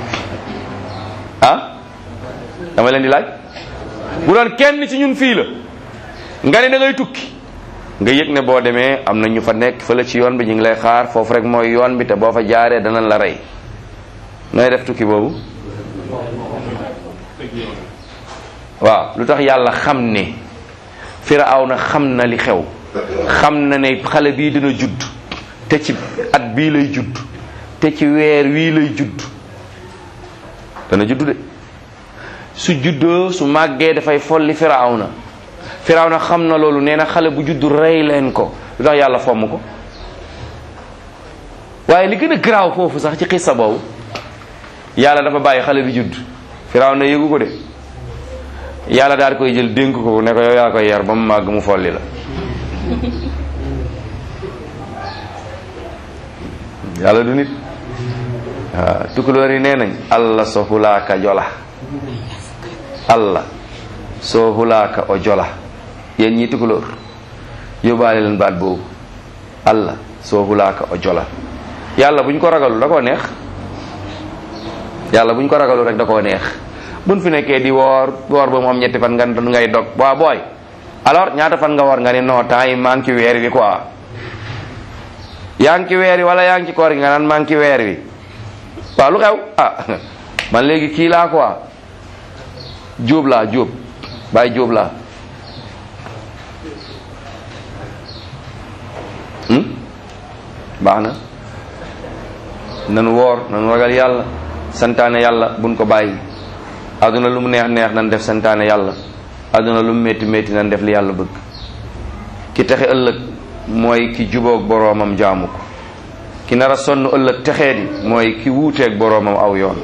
ah dama leen di laaj bu doon kenn ci ñun fii la nga ne da ngay tukki nga yëg ne boo demee am na ñu fa nekk fële ci yoon bi ñu ngi lay xaar foofu rek mooy yoon bi te boo fa jaaree danañ la rey nooy def tukki boobu waaw lu tax yàlla xam ne Firawna xam na li xew xam na ne xale bii dina judd te ci at bii lay judd te ci weer wii lay judd dana judd de su juddoo su màggee dafay folli Firawna Firawna xam na loolu nee na xale bu judd rey leen ko lu tax yàlla fomm ko waaye li gën a garaaw foofu sax ci xissa boobu yàlla dafa bàyyi xale bi judd Firawna yëgu ko de yàlla daal koy jël dénk ko ne ko yow yaa koy yar ba mu màgg mu folli la yàlla du nit waaw tukulóor yi nee nañ allah so hulaaka jola allah so hulaaka o jola yéen ñi tukulóor yóbbaale leen baat boobu allah so hulaaka o jola yàlla buñ ko ragalu da koo neex yàlla buñ ko ragalu rek da koo neex buñ fi nekkee di woor woor ba mu am ñetti fan nga ngay dog waa booy alors ñaata fan nga war nga ne non temps yi maa ngi ci weer wi quoi yaa ngi ci weer wi wala yaa ngi ci koor gi nga naan maa ngi ci weer wi waaw lu xew ah man léegi kii laa quoi jóob laa jóob bàyyi jóob laa baax na nanu woor nanu ragal yàlla santaane yàlla buñ ko bàyyi àdduna lu mu neex neex nan def santaane yàlla àdduna lu mu métti métti nan def li yàlla bëgg ki texe ëllëg mooy ki jubóog boroomam jaamu ko ki nar a sonn ëllëg texee di mooy ki wuuteeg boroomam aw yoon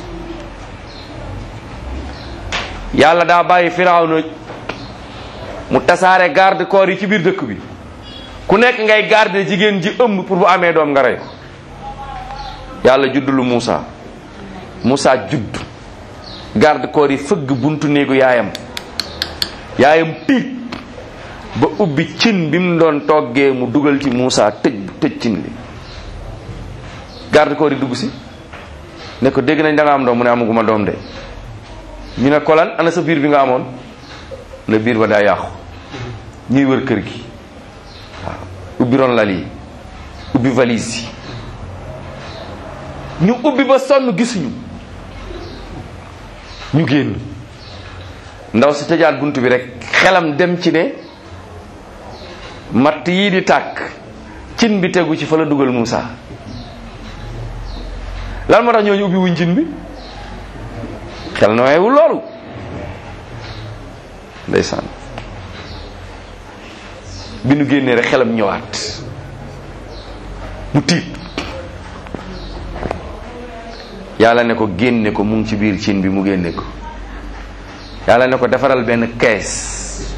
yàlla daa bàyyi firawna mu tasaare garde corps yi ci biir dëkk bi ku nekk ngay garde jigéen ji ëmb pour bu amee doom nga rey ko yàlla judd lu Moussa Moussa judd garde corps yi fëgg buntu néegu yaayam yaayam tiit ba ubbi cin bi mu doon toggee mu dugal ci Moussa tëj tëj cin li garde corps yi dugg si ne ko dégg nañ da nga am doom mu ne amaguma doom de ñu ne kolan ana sa biir bi nga amoon ne biir ba daa yàqu ñuy wër kër gi waaw ubbi ron lal yi ubbi valise yi ñu ubbi ba sonn gisuñu ñu génn ndaw si tëjaat bunt bi rek xelam dem ci ne matt yii di tàkk cin bi tegu ci fa la dugal Moussa lan moo tax ñooñu ubbi wuñ cin bi xel nooyewul loolu ndeysaan bi nu génnee rek xelam ñëwaat mu tiit yàlla ne ko génne ko mu ngi ci biir cin bi mu génne ko yàlla ne ko defaral benn kees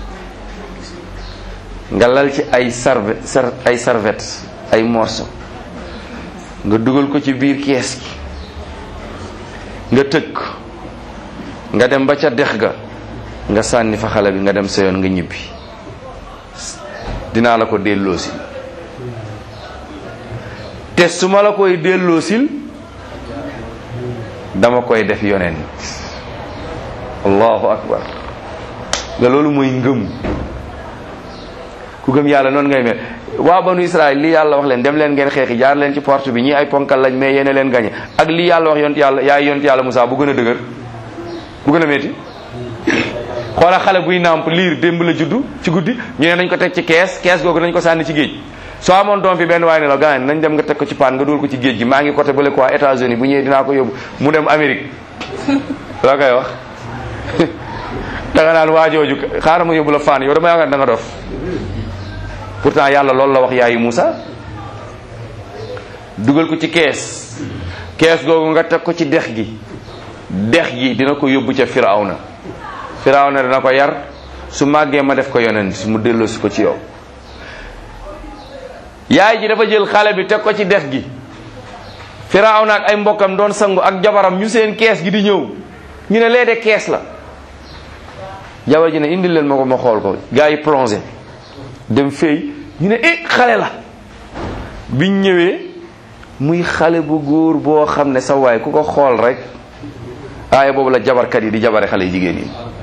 nga lal ci ay sarve ay serviette ay morceau nga dugal ko ci biir kees gi nga tëj ko nga dem ba ca dex ga nga sànni fa xale bi nga dem sa yoon nga ñibbi dinaa la ko delloosil te su ma la koy delloosil dama koy def yonent allahu akbar nga loolu mooy ngëm ku gëm yàlla noonu ngay mel waa banu israel lii yàlla wax leen dem leen ngeen xeexi jaar leen ci porte bi ñii ay ponkal lañ mais yéene leen gañe ak lii yàlla wax yont yàlla yaay yont yàlla Musaa bu gën a dëgër bu gën a metti xoola xale buy nàmp liir démb la juddu ci guddi ñu ne nañ ko teg ci kees kees googu nañ ko sànni ci géej soo amoon doom fi benn waaye ne la gaañ nañ dem nga teg ko ci paan nga dugal ko ci géej gi maa ngi côté bële quoi États-Unis bu ñëwee dinaa ko yóbbu mu dem Amérique loo koy wax da nga naan waajooju xaaral ma yóbbu la faan yow dama yaakaar da nga dof pourtant yàlla loolu la wax yaayu Moussa dugal ko ci kees kees googu nga teg ko ci dex gi dex gi dina ko yóbbu ca Firawna Firawna dina ko yar su màggee ma def ko yonent mu delloosi ko ci yow yaay ji dafa jël xale bi teg ko ci dex gi Firawna ak ay mbokkam doon sangu ak jabaram ñu seen kees gi di ñëw ñu ne lee de kees la jabar ji ne indil leen ma ko ma xool ko gars yi plongé dem fay ñu ne eh xale la biñ ñëwee muy xale bu góor boo xam ne sa waay ku ko xool rek aaya boobu la jabarkat yi di jabare xale yi jigéen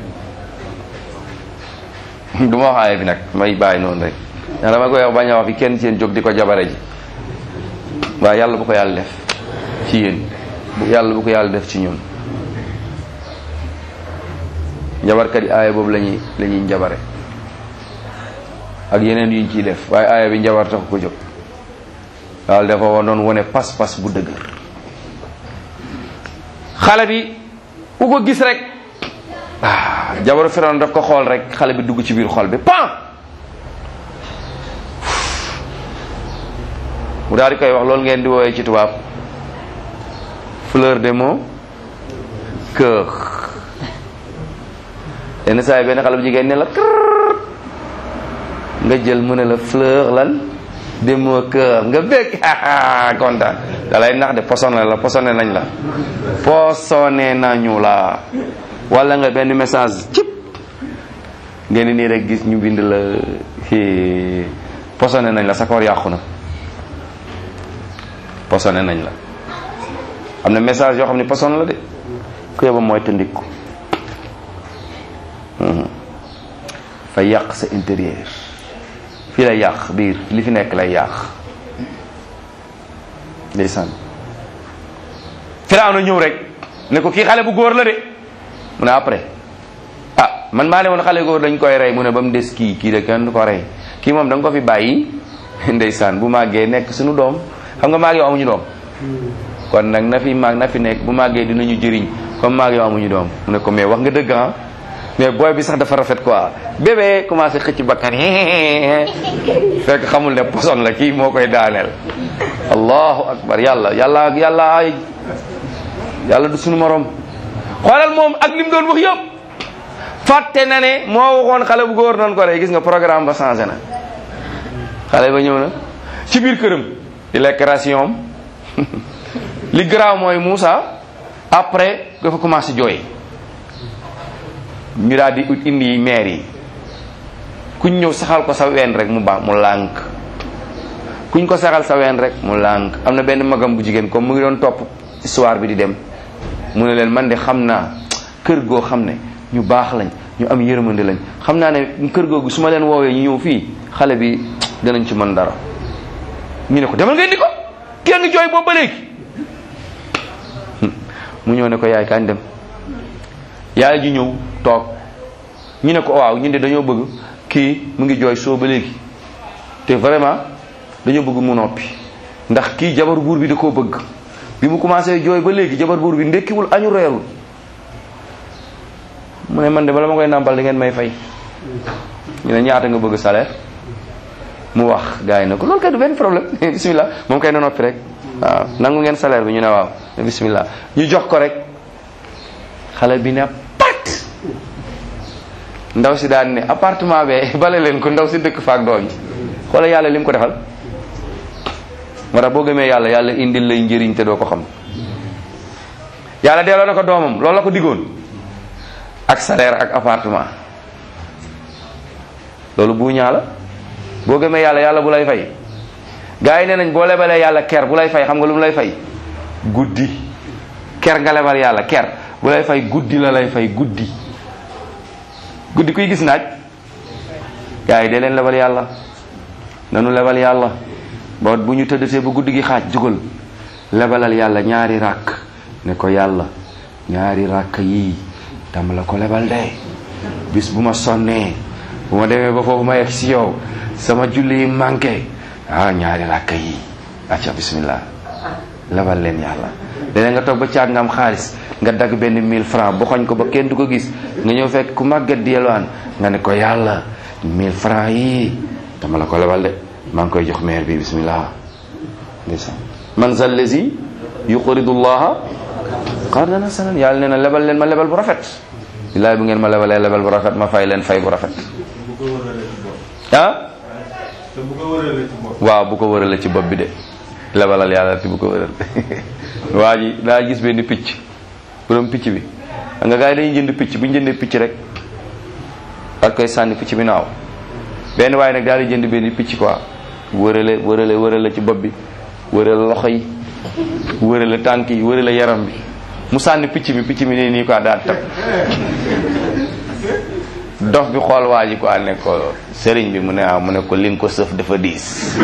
yi du ma wax aaya bi nag may bàyyi noonu rek ndax dama koy wax bañ a wax fi kenn ci yéen jóg di ko jabare ji waaye yàlla bu ko yàlla def ci yéen bu yàlla bu ko yàlla def ci ñun njabarkat yi aaya boobu lañuy la ñuy njabare ak yeneen yuñ ciy def waaye aaya bi njabar tax ko jóg daal dafa wa doon wone pas-pas bu dëgër xale bi ku ko gis rek ah jabaru Firawna daf ko xool rek xale bi dugg ci biir xol bi pan mu daal di koy wax loolu ngeen di woowee ci tubaab fleur de mon cœur yenn saa yi benn xale bu jigéen ne la kër nga jël mu ne la fleur lan de mon cœur nga bég kontaan da lay nax de posone la posone nañ la posone nañu la wala nga benn message cip ngeen nii rek gis ñu bind la posone nañ la sa koor yàqu na posone nañ la am na message yoo xam ne posone la de ku yóbba mooy tëndiku fa yàq sa intérieur fii lay yàq biir li fi nekk lay yàq ndeysaan Firawna ñëw rek ne ko kii xale bu góor la de mu ne après ah man maa ne woon xale góor dañ koy rey mu ne ba mu des kii kii de kenn du ko rey kii moom da nga ko fi bàyyi ndeysaan bu màggee nekk suñu doom xam nga maag yow amuñu doom kon nag na fi maag na fi nekk bu màggee dinañu jëriñ comme maag yow amuñu doom mu ne ko mais wax nga dëgg ah mais booy bi sax dafa rafet quoi bébé commencé xëcc bakkan fekk xamul ne poson la kii moo koy daaneel allahu akbar yàlla yàlla yàlla ay yàlla du suñu morom xoolal moom ak li mu doon wax yëpp fàtte na ne moo waxoon xale bu góor noonu ko rey gis nga programme ba changé na xale ba ñëw na ci biir këram di lekk ration li garaaw mooy Moussa après dafa commencé jooy ñu daal di ut indi maire yi kuñ ñëw saxal ko sa ween rek mu baax mu lànk kuñ ko saxal sa ween rek mu lànk am na benn magam bu jigéen comme mu ngi doon topp histoire bi di dem mu ne leen man de xam naa kër goo xam ne ñu baax lañ ñu am yërmande lañ xam naa ne kër googu su ma leen woowee ñu ñëw fii xale bi danañ ci mën dara ñu ne ko demal nga indi ko kii a ngi jooy boobu ba léegi mu ñëw ne ko yaay kañ dem yaay ji ñëw toog ñu ne ko waaw ñu de dañoo bëgg kii mu ngi jooy soo ba léegi te vraiment dañoo bëgg mu noppi ndax kii jabar buur bi da koo bëgg bi mu commencé jooy ba léegi jabar buur bi ndekkiwul añu reerul mu ne man de bala ma koy nàmpal di ngeen may fay ñu ne ñaata nga bëgg salaire mu wax gars yi ne ko loolu kay du benn problème bismillah moom kay na noppi rek waaw nangu ngeen salaire bi ñu ne waaw ne bismillah ñu jox ko rek xale bi ne pat ndaw si daan ne appartement be bale leen ko ndaw si dëkk faak doom yi xoolal yàlla li mu ko defal moo tax boo gëmee yàlla yàlla indil lay njëriñ te doo ko xam yàlla delloo na ko doomam loolu la ko diggoon ak salaire ak appartement loolu bu ñaa la boo gëmee yàlla yàlla bu lay fay gars yi nee nañ boo lebalee yàlla ker bu lay fay xam nga lu mu lay fay guddi ker nga lebal yàlla ker bu lay fay guddi la lay fay guddi guddi kuy gis naaj gars yi dee leen lebal yàlla nanu lebal yàlla ba bu ñu tëddatee ba guddi gi xaaj jugal lebalal yàlla ñaari ràkk ne ko yàlla ñaari ràkk yii dama la ko lebal de bis bu ma sonnee bu ma demee ba foofu ma yegg si yow sama julli yi manqué ah ñaari ràkk yii acca bismillah lebal leen yàlla léeg nga toog ba caag nga am xaalis nga dagg benn 1000 francs bu xoñ ko ba kenn du ko gis nga ñëw fekk ku màggat di yelwaan nga ne ko yàlla 1000 francs yii dama la ko lebal de maa ngi koy jox maire bi bismillah ndeysaan man zal lazi yuqridu llaha qardan hasanan yàlla nee na lebal leen ma lebal bu rafet billaay bu ngeen ma lebalee lebal bu rafet ma fay leen fay bu rafet ah waaw bu ko wërale ci bopp bi de lebalal yàlla te bu ko wëral waa ji daa gis benn picc borom picc bi xam nga gars yi dañuy jënd picc bu ñu jëndee picc rek ak koy sànni picc bi naaw benn waaye nag daal di jënd benn picc quoi wërale wërale wërale ci bopp bi wërale loxo yi wërale tànk yi wërale yaram bi mu sànni picc mi picc mi ne nii quoi daal tab dof bi xool waa ji quoi ne ko sëriñ bi mu ne ah mu ne ko li nga ko sëf dafa diis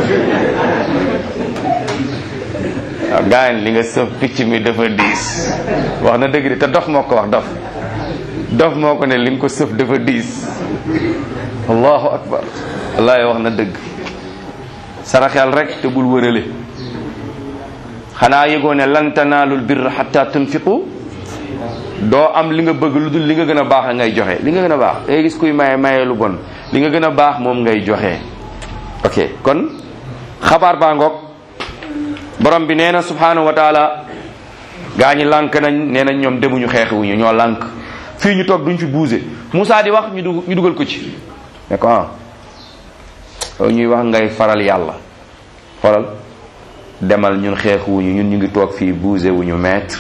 waaw gaañ li nga sëf picc mi dafa diis wax na dëgg de te dof moo ko wax dof dof moo ko ne li nga ko sëf dafa diis allahu akbar wallaahi wax na dëgg saraxel rek te bul wërale xanaa yëgoo ne lan tanaalul birra xatta tunfiqu doo am li nga bëgg lu dul li nga gën a baax ngay joxe li nga gën a baax ngay gis kuy maye maye lu bon li nga gën a baax moom ngay joxe ok kon xabaar baa ngoog borom bi nee na subhanahu wa taala gaa ñi lànk nañ nee nañ ñoom demuñu xeexuñu ñoo lànk fii ñu toog duñ fi bougé Moussa di wax ñu dug ñu dugal ko ci ne ko ah loolu ñuy wax ngay faral yàlla xoolal demal ñun xeexuwuñu ñun ñu ngi toog fii bougé wuñu maître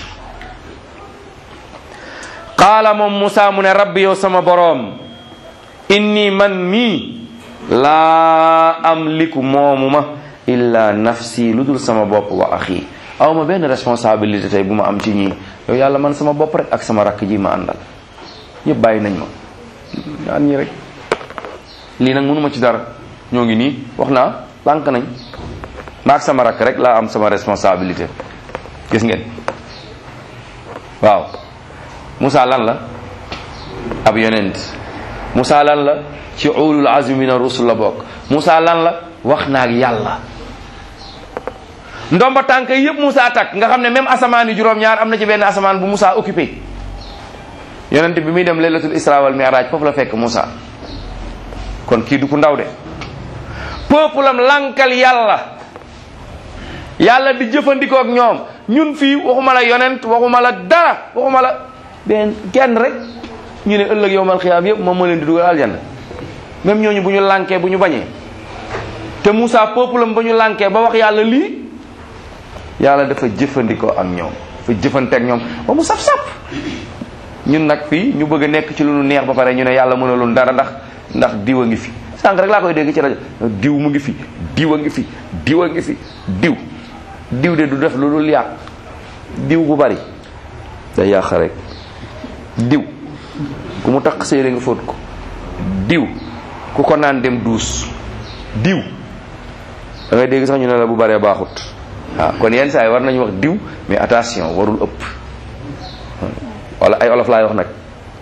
qaala moom Moussa mu ne rabbi yow sama boroom inni man mii laa amliku moomu ma illa nafsi lu dul sama bopp wa axi aw ma benn responsabilité tey bu ma am ci ñii yow yàlla man sama bopp rek ak sama rakk ji ma àndal ñëpp bàyyi nañ ma naan ñi rek lii nag mënuma ci dara ñoo ngi nii wax naa lànk nañ ma ak sama rakk rek laa am sama responsabilité gis ngeen waaw Moussa lan la ab yonent Moussa lan la ci ulul azmi min ar-rusul la bokk Moussa lan la wax na ak yàlla ndomba tànk yi yëpp Moussa takk nga xam ne même asamaan yi juróom-ñaar am na ci benn asamaan bu Moussa occupé yonent bi muy dem laylatul isra wal mi'raj foofu la fekk Moussa kon kii du ku ndaw de peuple am lankal yàlla yàlla di jëfandikoo ak ñoom ñun fii waxuma la yonent waxuma la dara waxuma la benn kenn rek ñu ne ëllëg yowmal xiyaam yëpp moom moo leen di dugal aljanna même ñooñu bu ñu lànkee bu ñu bañee te Moussa peuple am ba ñu lànkee ba wax yàlla lii yàlla dafa jëfandikoo ak ñoom dafa jëfante ak ñoom ba mu saf-saf ñun nag fii ñu bëgg a nekk ci lu nu neex ba pare ñu ne yàlla mënalul dara ndax ndax diw a ngi fi sànq rek laa koy dégg ci rajo diw mu ngi fi diw a ngi fi diw a ngi fi diw diw de du def lu dul yàq diw bu bari day yàq rek diw ku mu takk séeré nga fóot ko diw ku ko naan dem duus diw da ngay dégg sax ñu ne la bu baree baaxut waaw kon yenn saa yi war nañu wax diw mais attention warul ëpp wala ay olof laay wax nag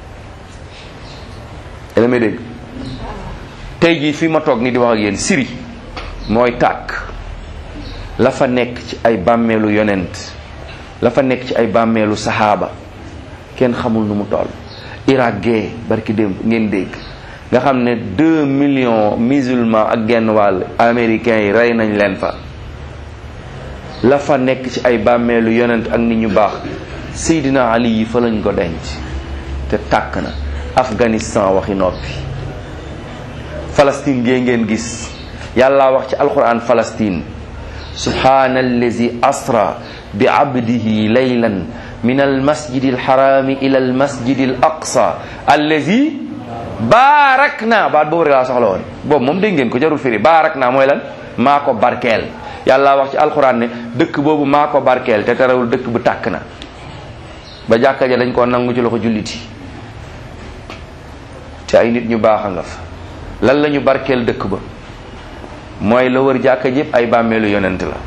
yéen a may dégg tey jii fii ma toog ni di wax ak yéen siri mooy tàkk la fa nekk ci ay bàmmeelu yonent la fa nekk ci ay bàmmeelu saxaaba kenn xamul nu mu toll Irak gee barki démb ngeen dégg nga xam ne deux millions musulmans ak genn wàll américains yi rey nañ leen fa la fa nekk ci ay bàmmeelu yonent ak nit ñu baax Seydina Ali yi fa lañ ko denc te tàkk na Afghanistan waxi noppi Palestine gee ngeen gis yàlla wax ci alquran Palestine subhana allazi asra bi abdihi laylan min almasjidi alharami ila almasjidi al aqsa allazi baarak naa baat boobu rek laa soxla woon boobu moom dégg ngeen ko jarul firi baarak naa mooy lan maa ko barkeel yàlla wax ci alquran ne dëkk boobu maa ko barkeel te terewul dëkk bu tàkk na ba jàkka ja dañ koo nangu ci loxo julliti te ay nit ñu baax a nga fa lan la ñu barkeel dëkk ba mooy la wër jàkka jëpp ay bàmmeelu yonent la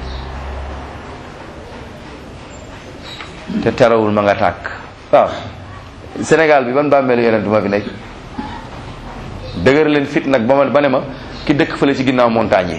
te terewul ma nga tàkk waaw Sénégal bi ban bàmmeelu yonent ma fi nekk dëgër leen fit nag ba ma ba ne ma ki dëkk fële ci ginnaaw montagne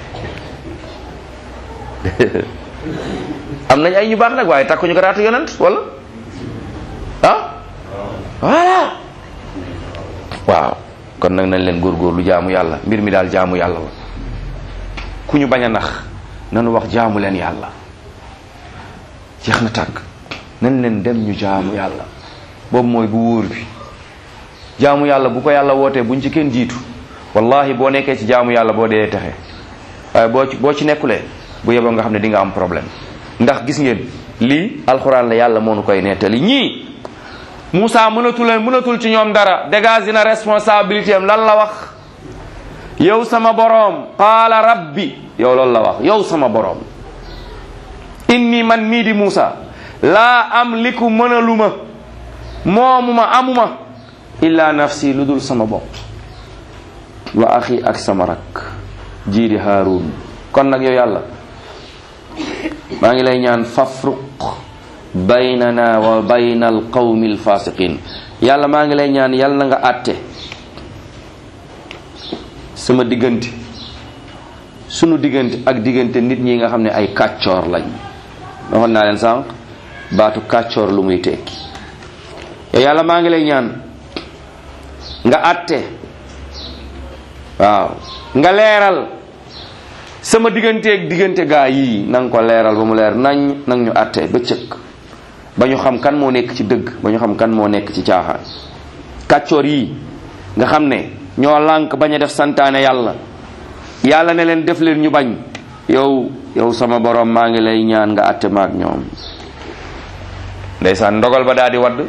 yi am nañ ay ñu baax nag waaye takkuñu ko raatu yonent wala ah voilà waaw kon nag nañ leen góorgóorlu jaamu yàlla mbir mi daal jaamu yàlla la ku ñu bañ a nax nanu wax jaamu leen yàlla jeex na tàkk nañ leen dem ñu jaamu yàlla boobu mooy bu wóor bi jaamu yàlla bu ko yàlla wootee buñ ci kenn jiitu wallahi boo nekkee ci jaamu yàlla boo dee texe waaye boo ci boo ci nekkulee bu yeboo nga xam ne di nga am problème ndax gis ngeen lii alxuraan la yàlla moo nu koy nettali ñii Moussa mënatul leen mënatul ci ñoom dara dégage na responsabilité am lan la wax yow sama boroom qaala rabbi yow loolu la wax yow sama boroom inni man mii di Moussa laa am liku mënaluma moomuma amuma illa nafsi lu dul sama bopp wa axi ak sama rak jii di Haarun kon nag yow yàlla maa ngi lay ñaan fafruq baynana wa bayna al qawmi al fasiqin yàlla maa ngi lay ñaan yàlla na nga àtte sama diggante sunu diggante ak diggante nit ñi nga xam ne ay kàccoor lañ waxoon naa leen sànq baatu kàccoor lu muy tekki yow yàlla maa ngi lay ñaan nga àtte waaw nga leeral sama digganteeg diggante gaa yii na nga ko leeral ba mu leer nañ nag ñu àtte ba cëkk ba ñu xam kan moo nekk ci dëgg ba ñu xam kan moo nekk ci caaxaan kàccoor yii nga xam ne ñoo lànk bañ a def santaane yàlla yàlla ne leen def leen ñu bañ yow yow sama borom maa ngi lay ñaan nga àtte maag ñoom ndeysaan ndogal ba daal di wadd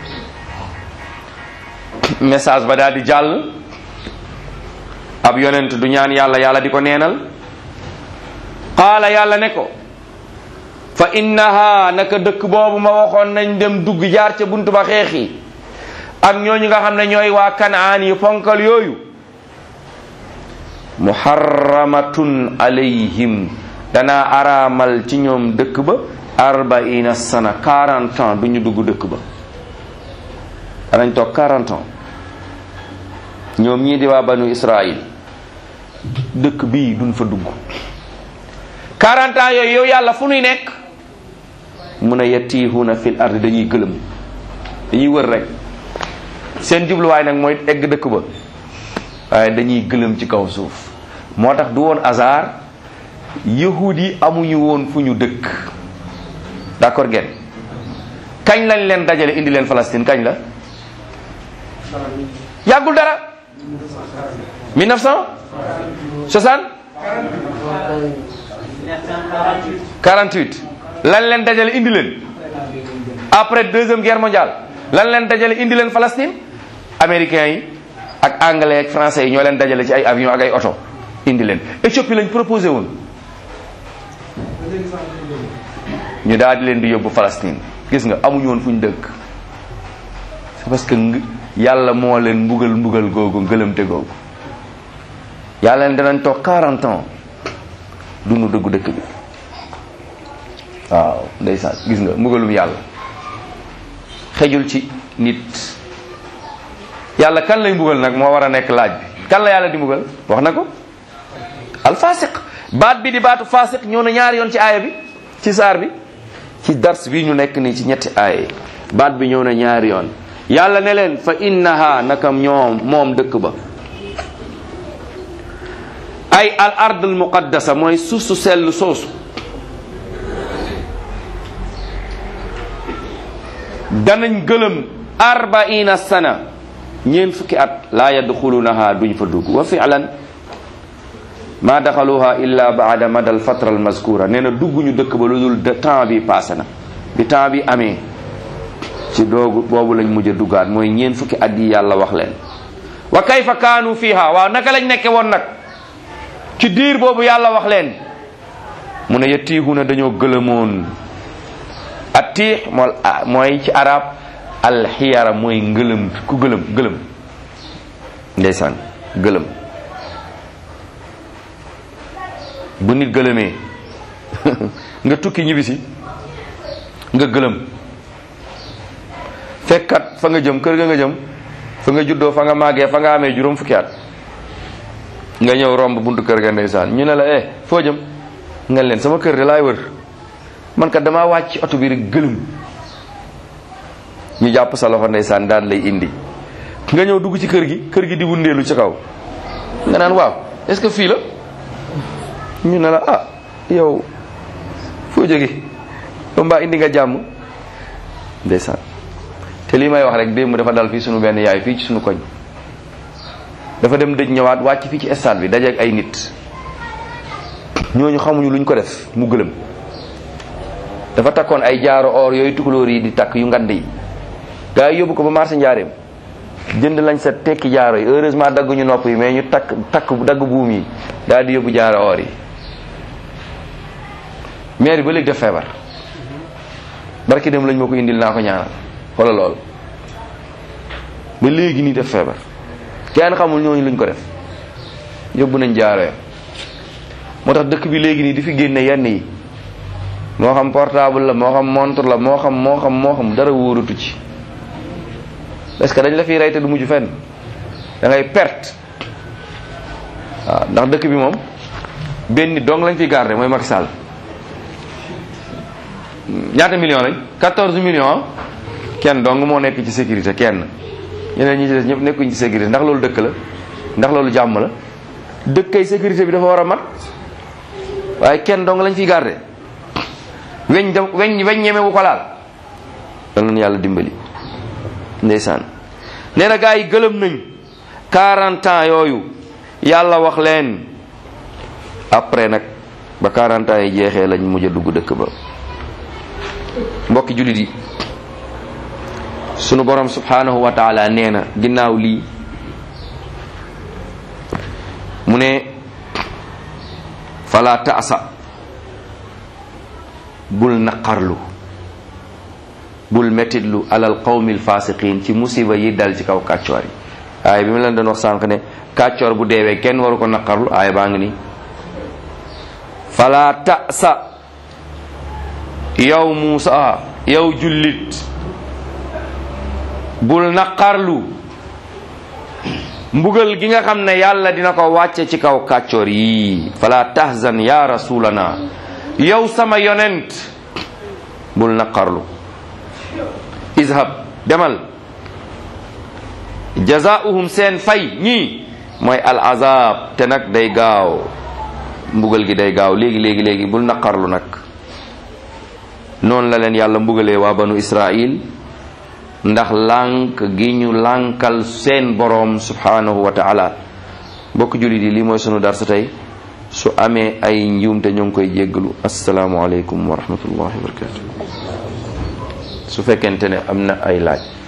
message ba daal di jàll ab yonent du ñaan yàlla yàlla di ko neenal qaala yàlla ne ko fa innaha naka dëkk boobu ma waxoon nañ dem dugg jaar ca buntu ba xeexi ak ñooñu nga xam ne ñooy waa kanaan yi fonkal yooyu muharramatun alayhim danaa araamal ci ñoom dëkk ba arbaina sana 40 ans du ñu dugg dëkk ba danañ toog 40 ans ñoom ñii di waa banu israil dëkk bii duñ fa dugg 40 ans yooyu yow yàlla fu nuy nekk mun a yatiihuna fil ardi dañuy gëlëm dañuy wër rek seen jubluwaay nag mooy egg dëkk ba waaye dañuy gëlëm ci kaw suuf moo tax du woon hasard yahud yi amuñu woon fu ñu dëkk d'accord ngeen kañ lañ leen dajale indi leen Palestine kañ la yàggul dara 1960 48 lan leen dajale indi leen après deuxième guerre mondiale lan leen dajale indi leen Palestine américains yi ak anglais ak français yi ñoo leen dajale ci ay avion ak ay oto indi leen Éthiopie lañ proposé woon ñu daal di leen di yóbbu Palestine gis nga amuñu woon fu ñu dëkk c'est parce que yàlla moo leen mbugal mbugal googu ngëlëmte googu yàlla leen danañ toog 40 ans dunu dëggu dëkk bi waaw ndeysaan gis nga mbugalum yàlla xejul ci nit yàlla kan lay mbugal nag moo war a nekk laaj bi kan la yàlla di mbugal wax na ko alfasiq baat bi di baatu fasiq ñëw na ñaari yoon ci aaya bi ci saar bi ci dars bi ñu nekk nii ci ñetti aaya yi baat bi ñëw na ñaari yoon yàlla ne leen fa innaha nakam ñoom moom dëkk ba ay al ard al muqaddasa mooy suuf su sell soosu danañ gëlëm arbaina sana ñeen fukki at laa yadxulunaha duñ fa dugg wa fi'lan ma daxaluha illa baada madal fatra al mazkura nee na dugguñu dëkk ba lu dul temps bi passé na bi temps bi amee ci doogu boobu lañ mujj a duggaat mooy ñeen fukki at yi yàlla wax leen wa kayfa kaanu fiha waaw naka lañ nekke woon nag ci diir boobu yàlla wax leen mu ne yettiihuna dañoo gëlëmoon atiix mool mooy ci arab alxiyara mooy ngëlëm ku gëlëm gëlëm ndeysaan gëlëm bu nit gëlëmee nga tukki ñibbisi nga gëlëm fekkat fa nga jëm kër ga nga jëm fa nga juddoo fa nga màggee fa nga amee juróom fukki at nga ñëw romb buntu kër ga ndeysaan ñu ne la eh foo jëm nga leen sama kër de laay wër man kat damaa wàcc ci oto bi rek gëlëm ñu jàpp sa loxo ndeysaan daan lay indi nga ñëw dugg ci kër gi kër gi di wundeelu ci kaw nga naan waaw est-ce que fii la ñu ne la ah yow foo jóge ba mbaa indi nga jàmm ndeysaan te lii may wax rek démb dafa dal fii sunu benn yaay fii ci sunu koñ dafa dem dëj ñëwaat wàcc fii ci stade bi dajeeg ay nit ñooñu xamuñu luñ ko def mu gëlëm dafa takkoon ay jaaro or yooyu tukulóor yi di takk yu ngand yi gaa yi yóbbu ko ba marché njaareem jënd lañ sa tekki jaaro yi heureusement dagguñu nopp yi mais ñu takk takk dagg buum yi daal di yóbbu jaaro or yi maire ba léegi def feebar barki dem lañ ma ko indil naa ko ñaanal wala lool ba léegi nii def feebar kenn xamul ñooñu luñ ko def yóbbu nañ jaaro ya moo tax dëkk bi léegi nii di fi génne yenn yi moo xam portable la moo xam montre la moo xam moo xam moo xam dara wóoratu ci parce que dañ la fiy rey te du mujj fenn da ngay perte waaw ndax dëkk bi moom benn nit dong lañ fiy garder mooy Macky Sall ñaata millions lañ 14 millions kenn dong moo nekk ci sécurité kenn ñeneen ñi ci des ñëpp nekkuñ ci sécurité ndax loolu dëkk la ndax loolu jàmm la dëkkay sécurité bi dafa war a mat waaye kenn dong lañ fiy garder weñ da weñ weñ ñeme wu ko laal dal nañu yàlla dimbali ndeysaan nee na gaa yi gëlëm nañ 40 ans yooyu yàlla wax leen après nag ba 40 ans yi jeexee lañ mujj a dugg dëkk ba mbokki jullit yi sunu borom subhanahu wa taala nee na ginnaaw lii mu ne fala taasa bul naqarlu bul mettitlu alal qawmil fasiqin ci musiba yi dal ci kaw kàccoor yi aaya bi ma leen doon wax sànq ne kàccoor bu deewee kenn waru ko naqarlu aaya baa ngi nii fala tasa yow Muusa yow jullit bul naqarlu mbugal gi nga xam ne yàlla dina ko wàcce ci kaw kàccoor yi fala tahzan ya rasulana yow sama yonent bul naqarlu izhab demal jazaauhum seen fay ñii mooy al azab te nag day gaaw mbugal gi day gaaw léegi léegi léegi bul naqarlu nag noonu la leen yàlla mbugalee waa banu israil ndax lànk gi ñu lànkal seen boroom subhanahu wa taala mbokk jullit yi lii mooy sunu darsa tey su amee ay njuumte ñoo ngi koy jéggalu asalaamualeykum wa rahmatullahi wa barakatu su fekkente ne am na ay laaj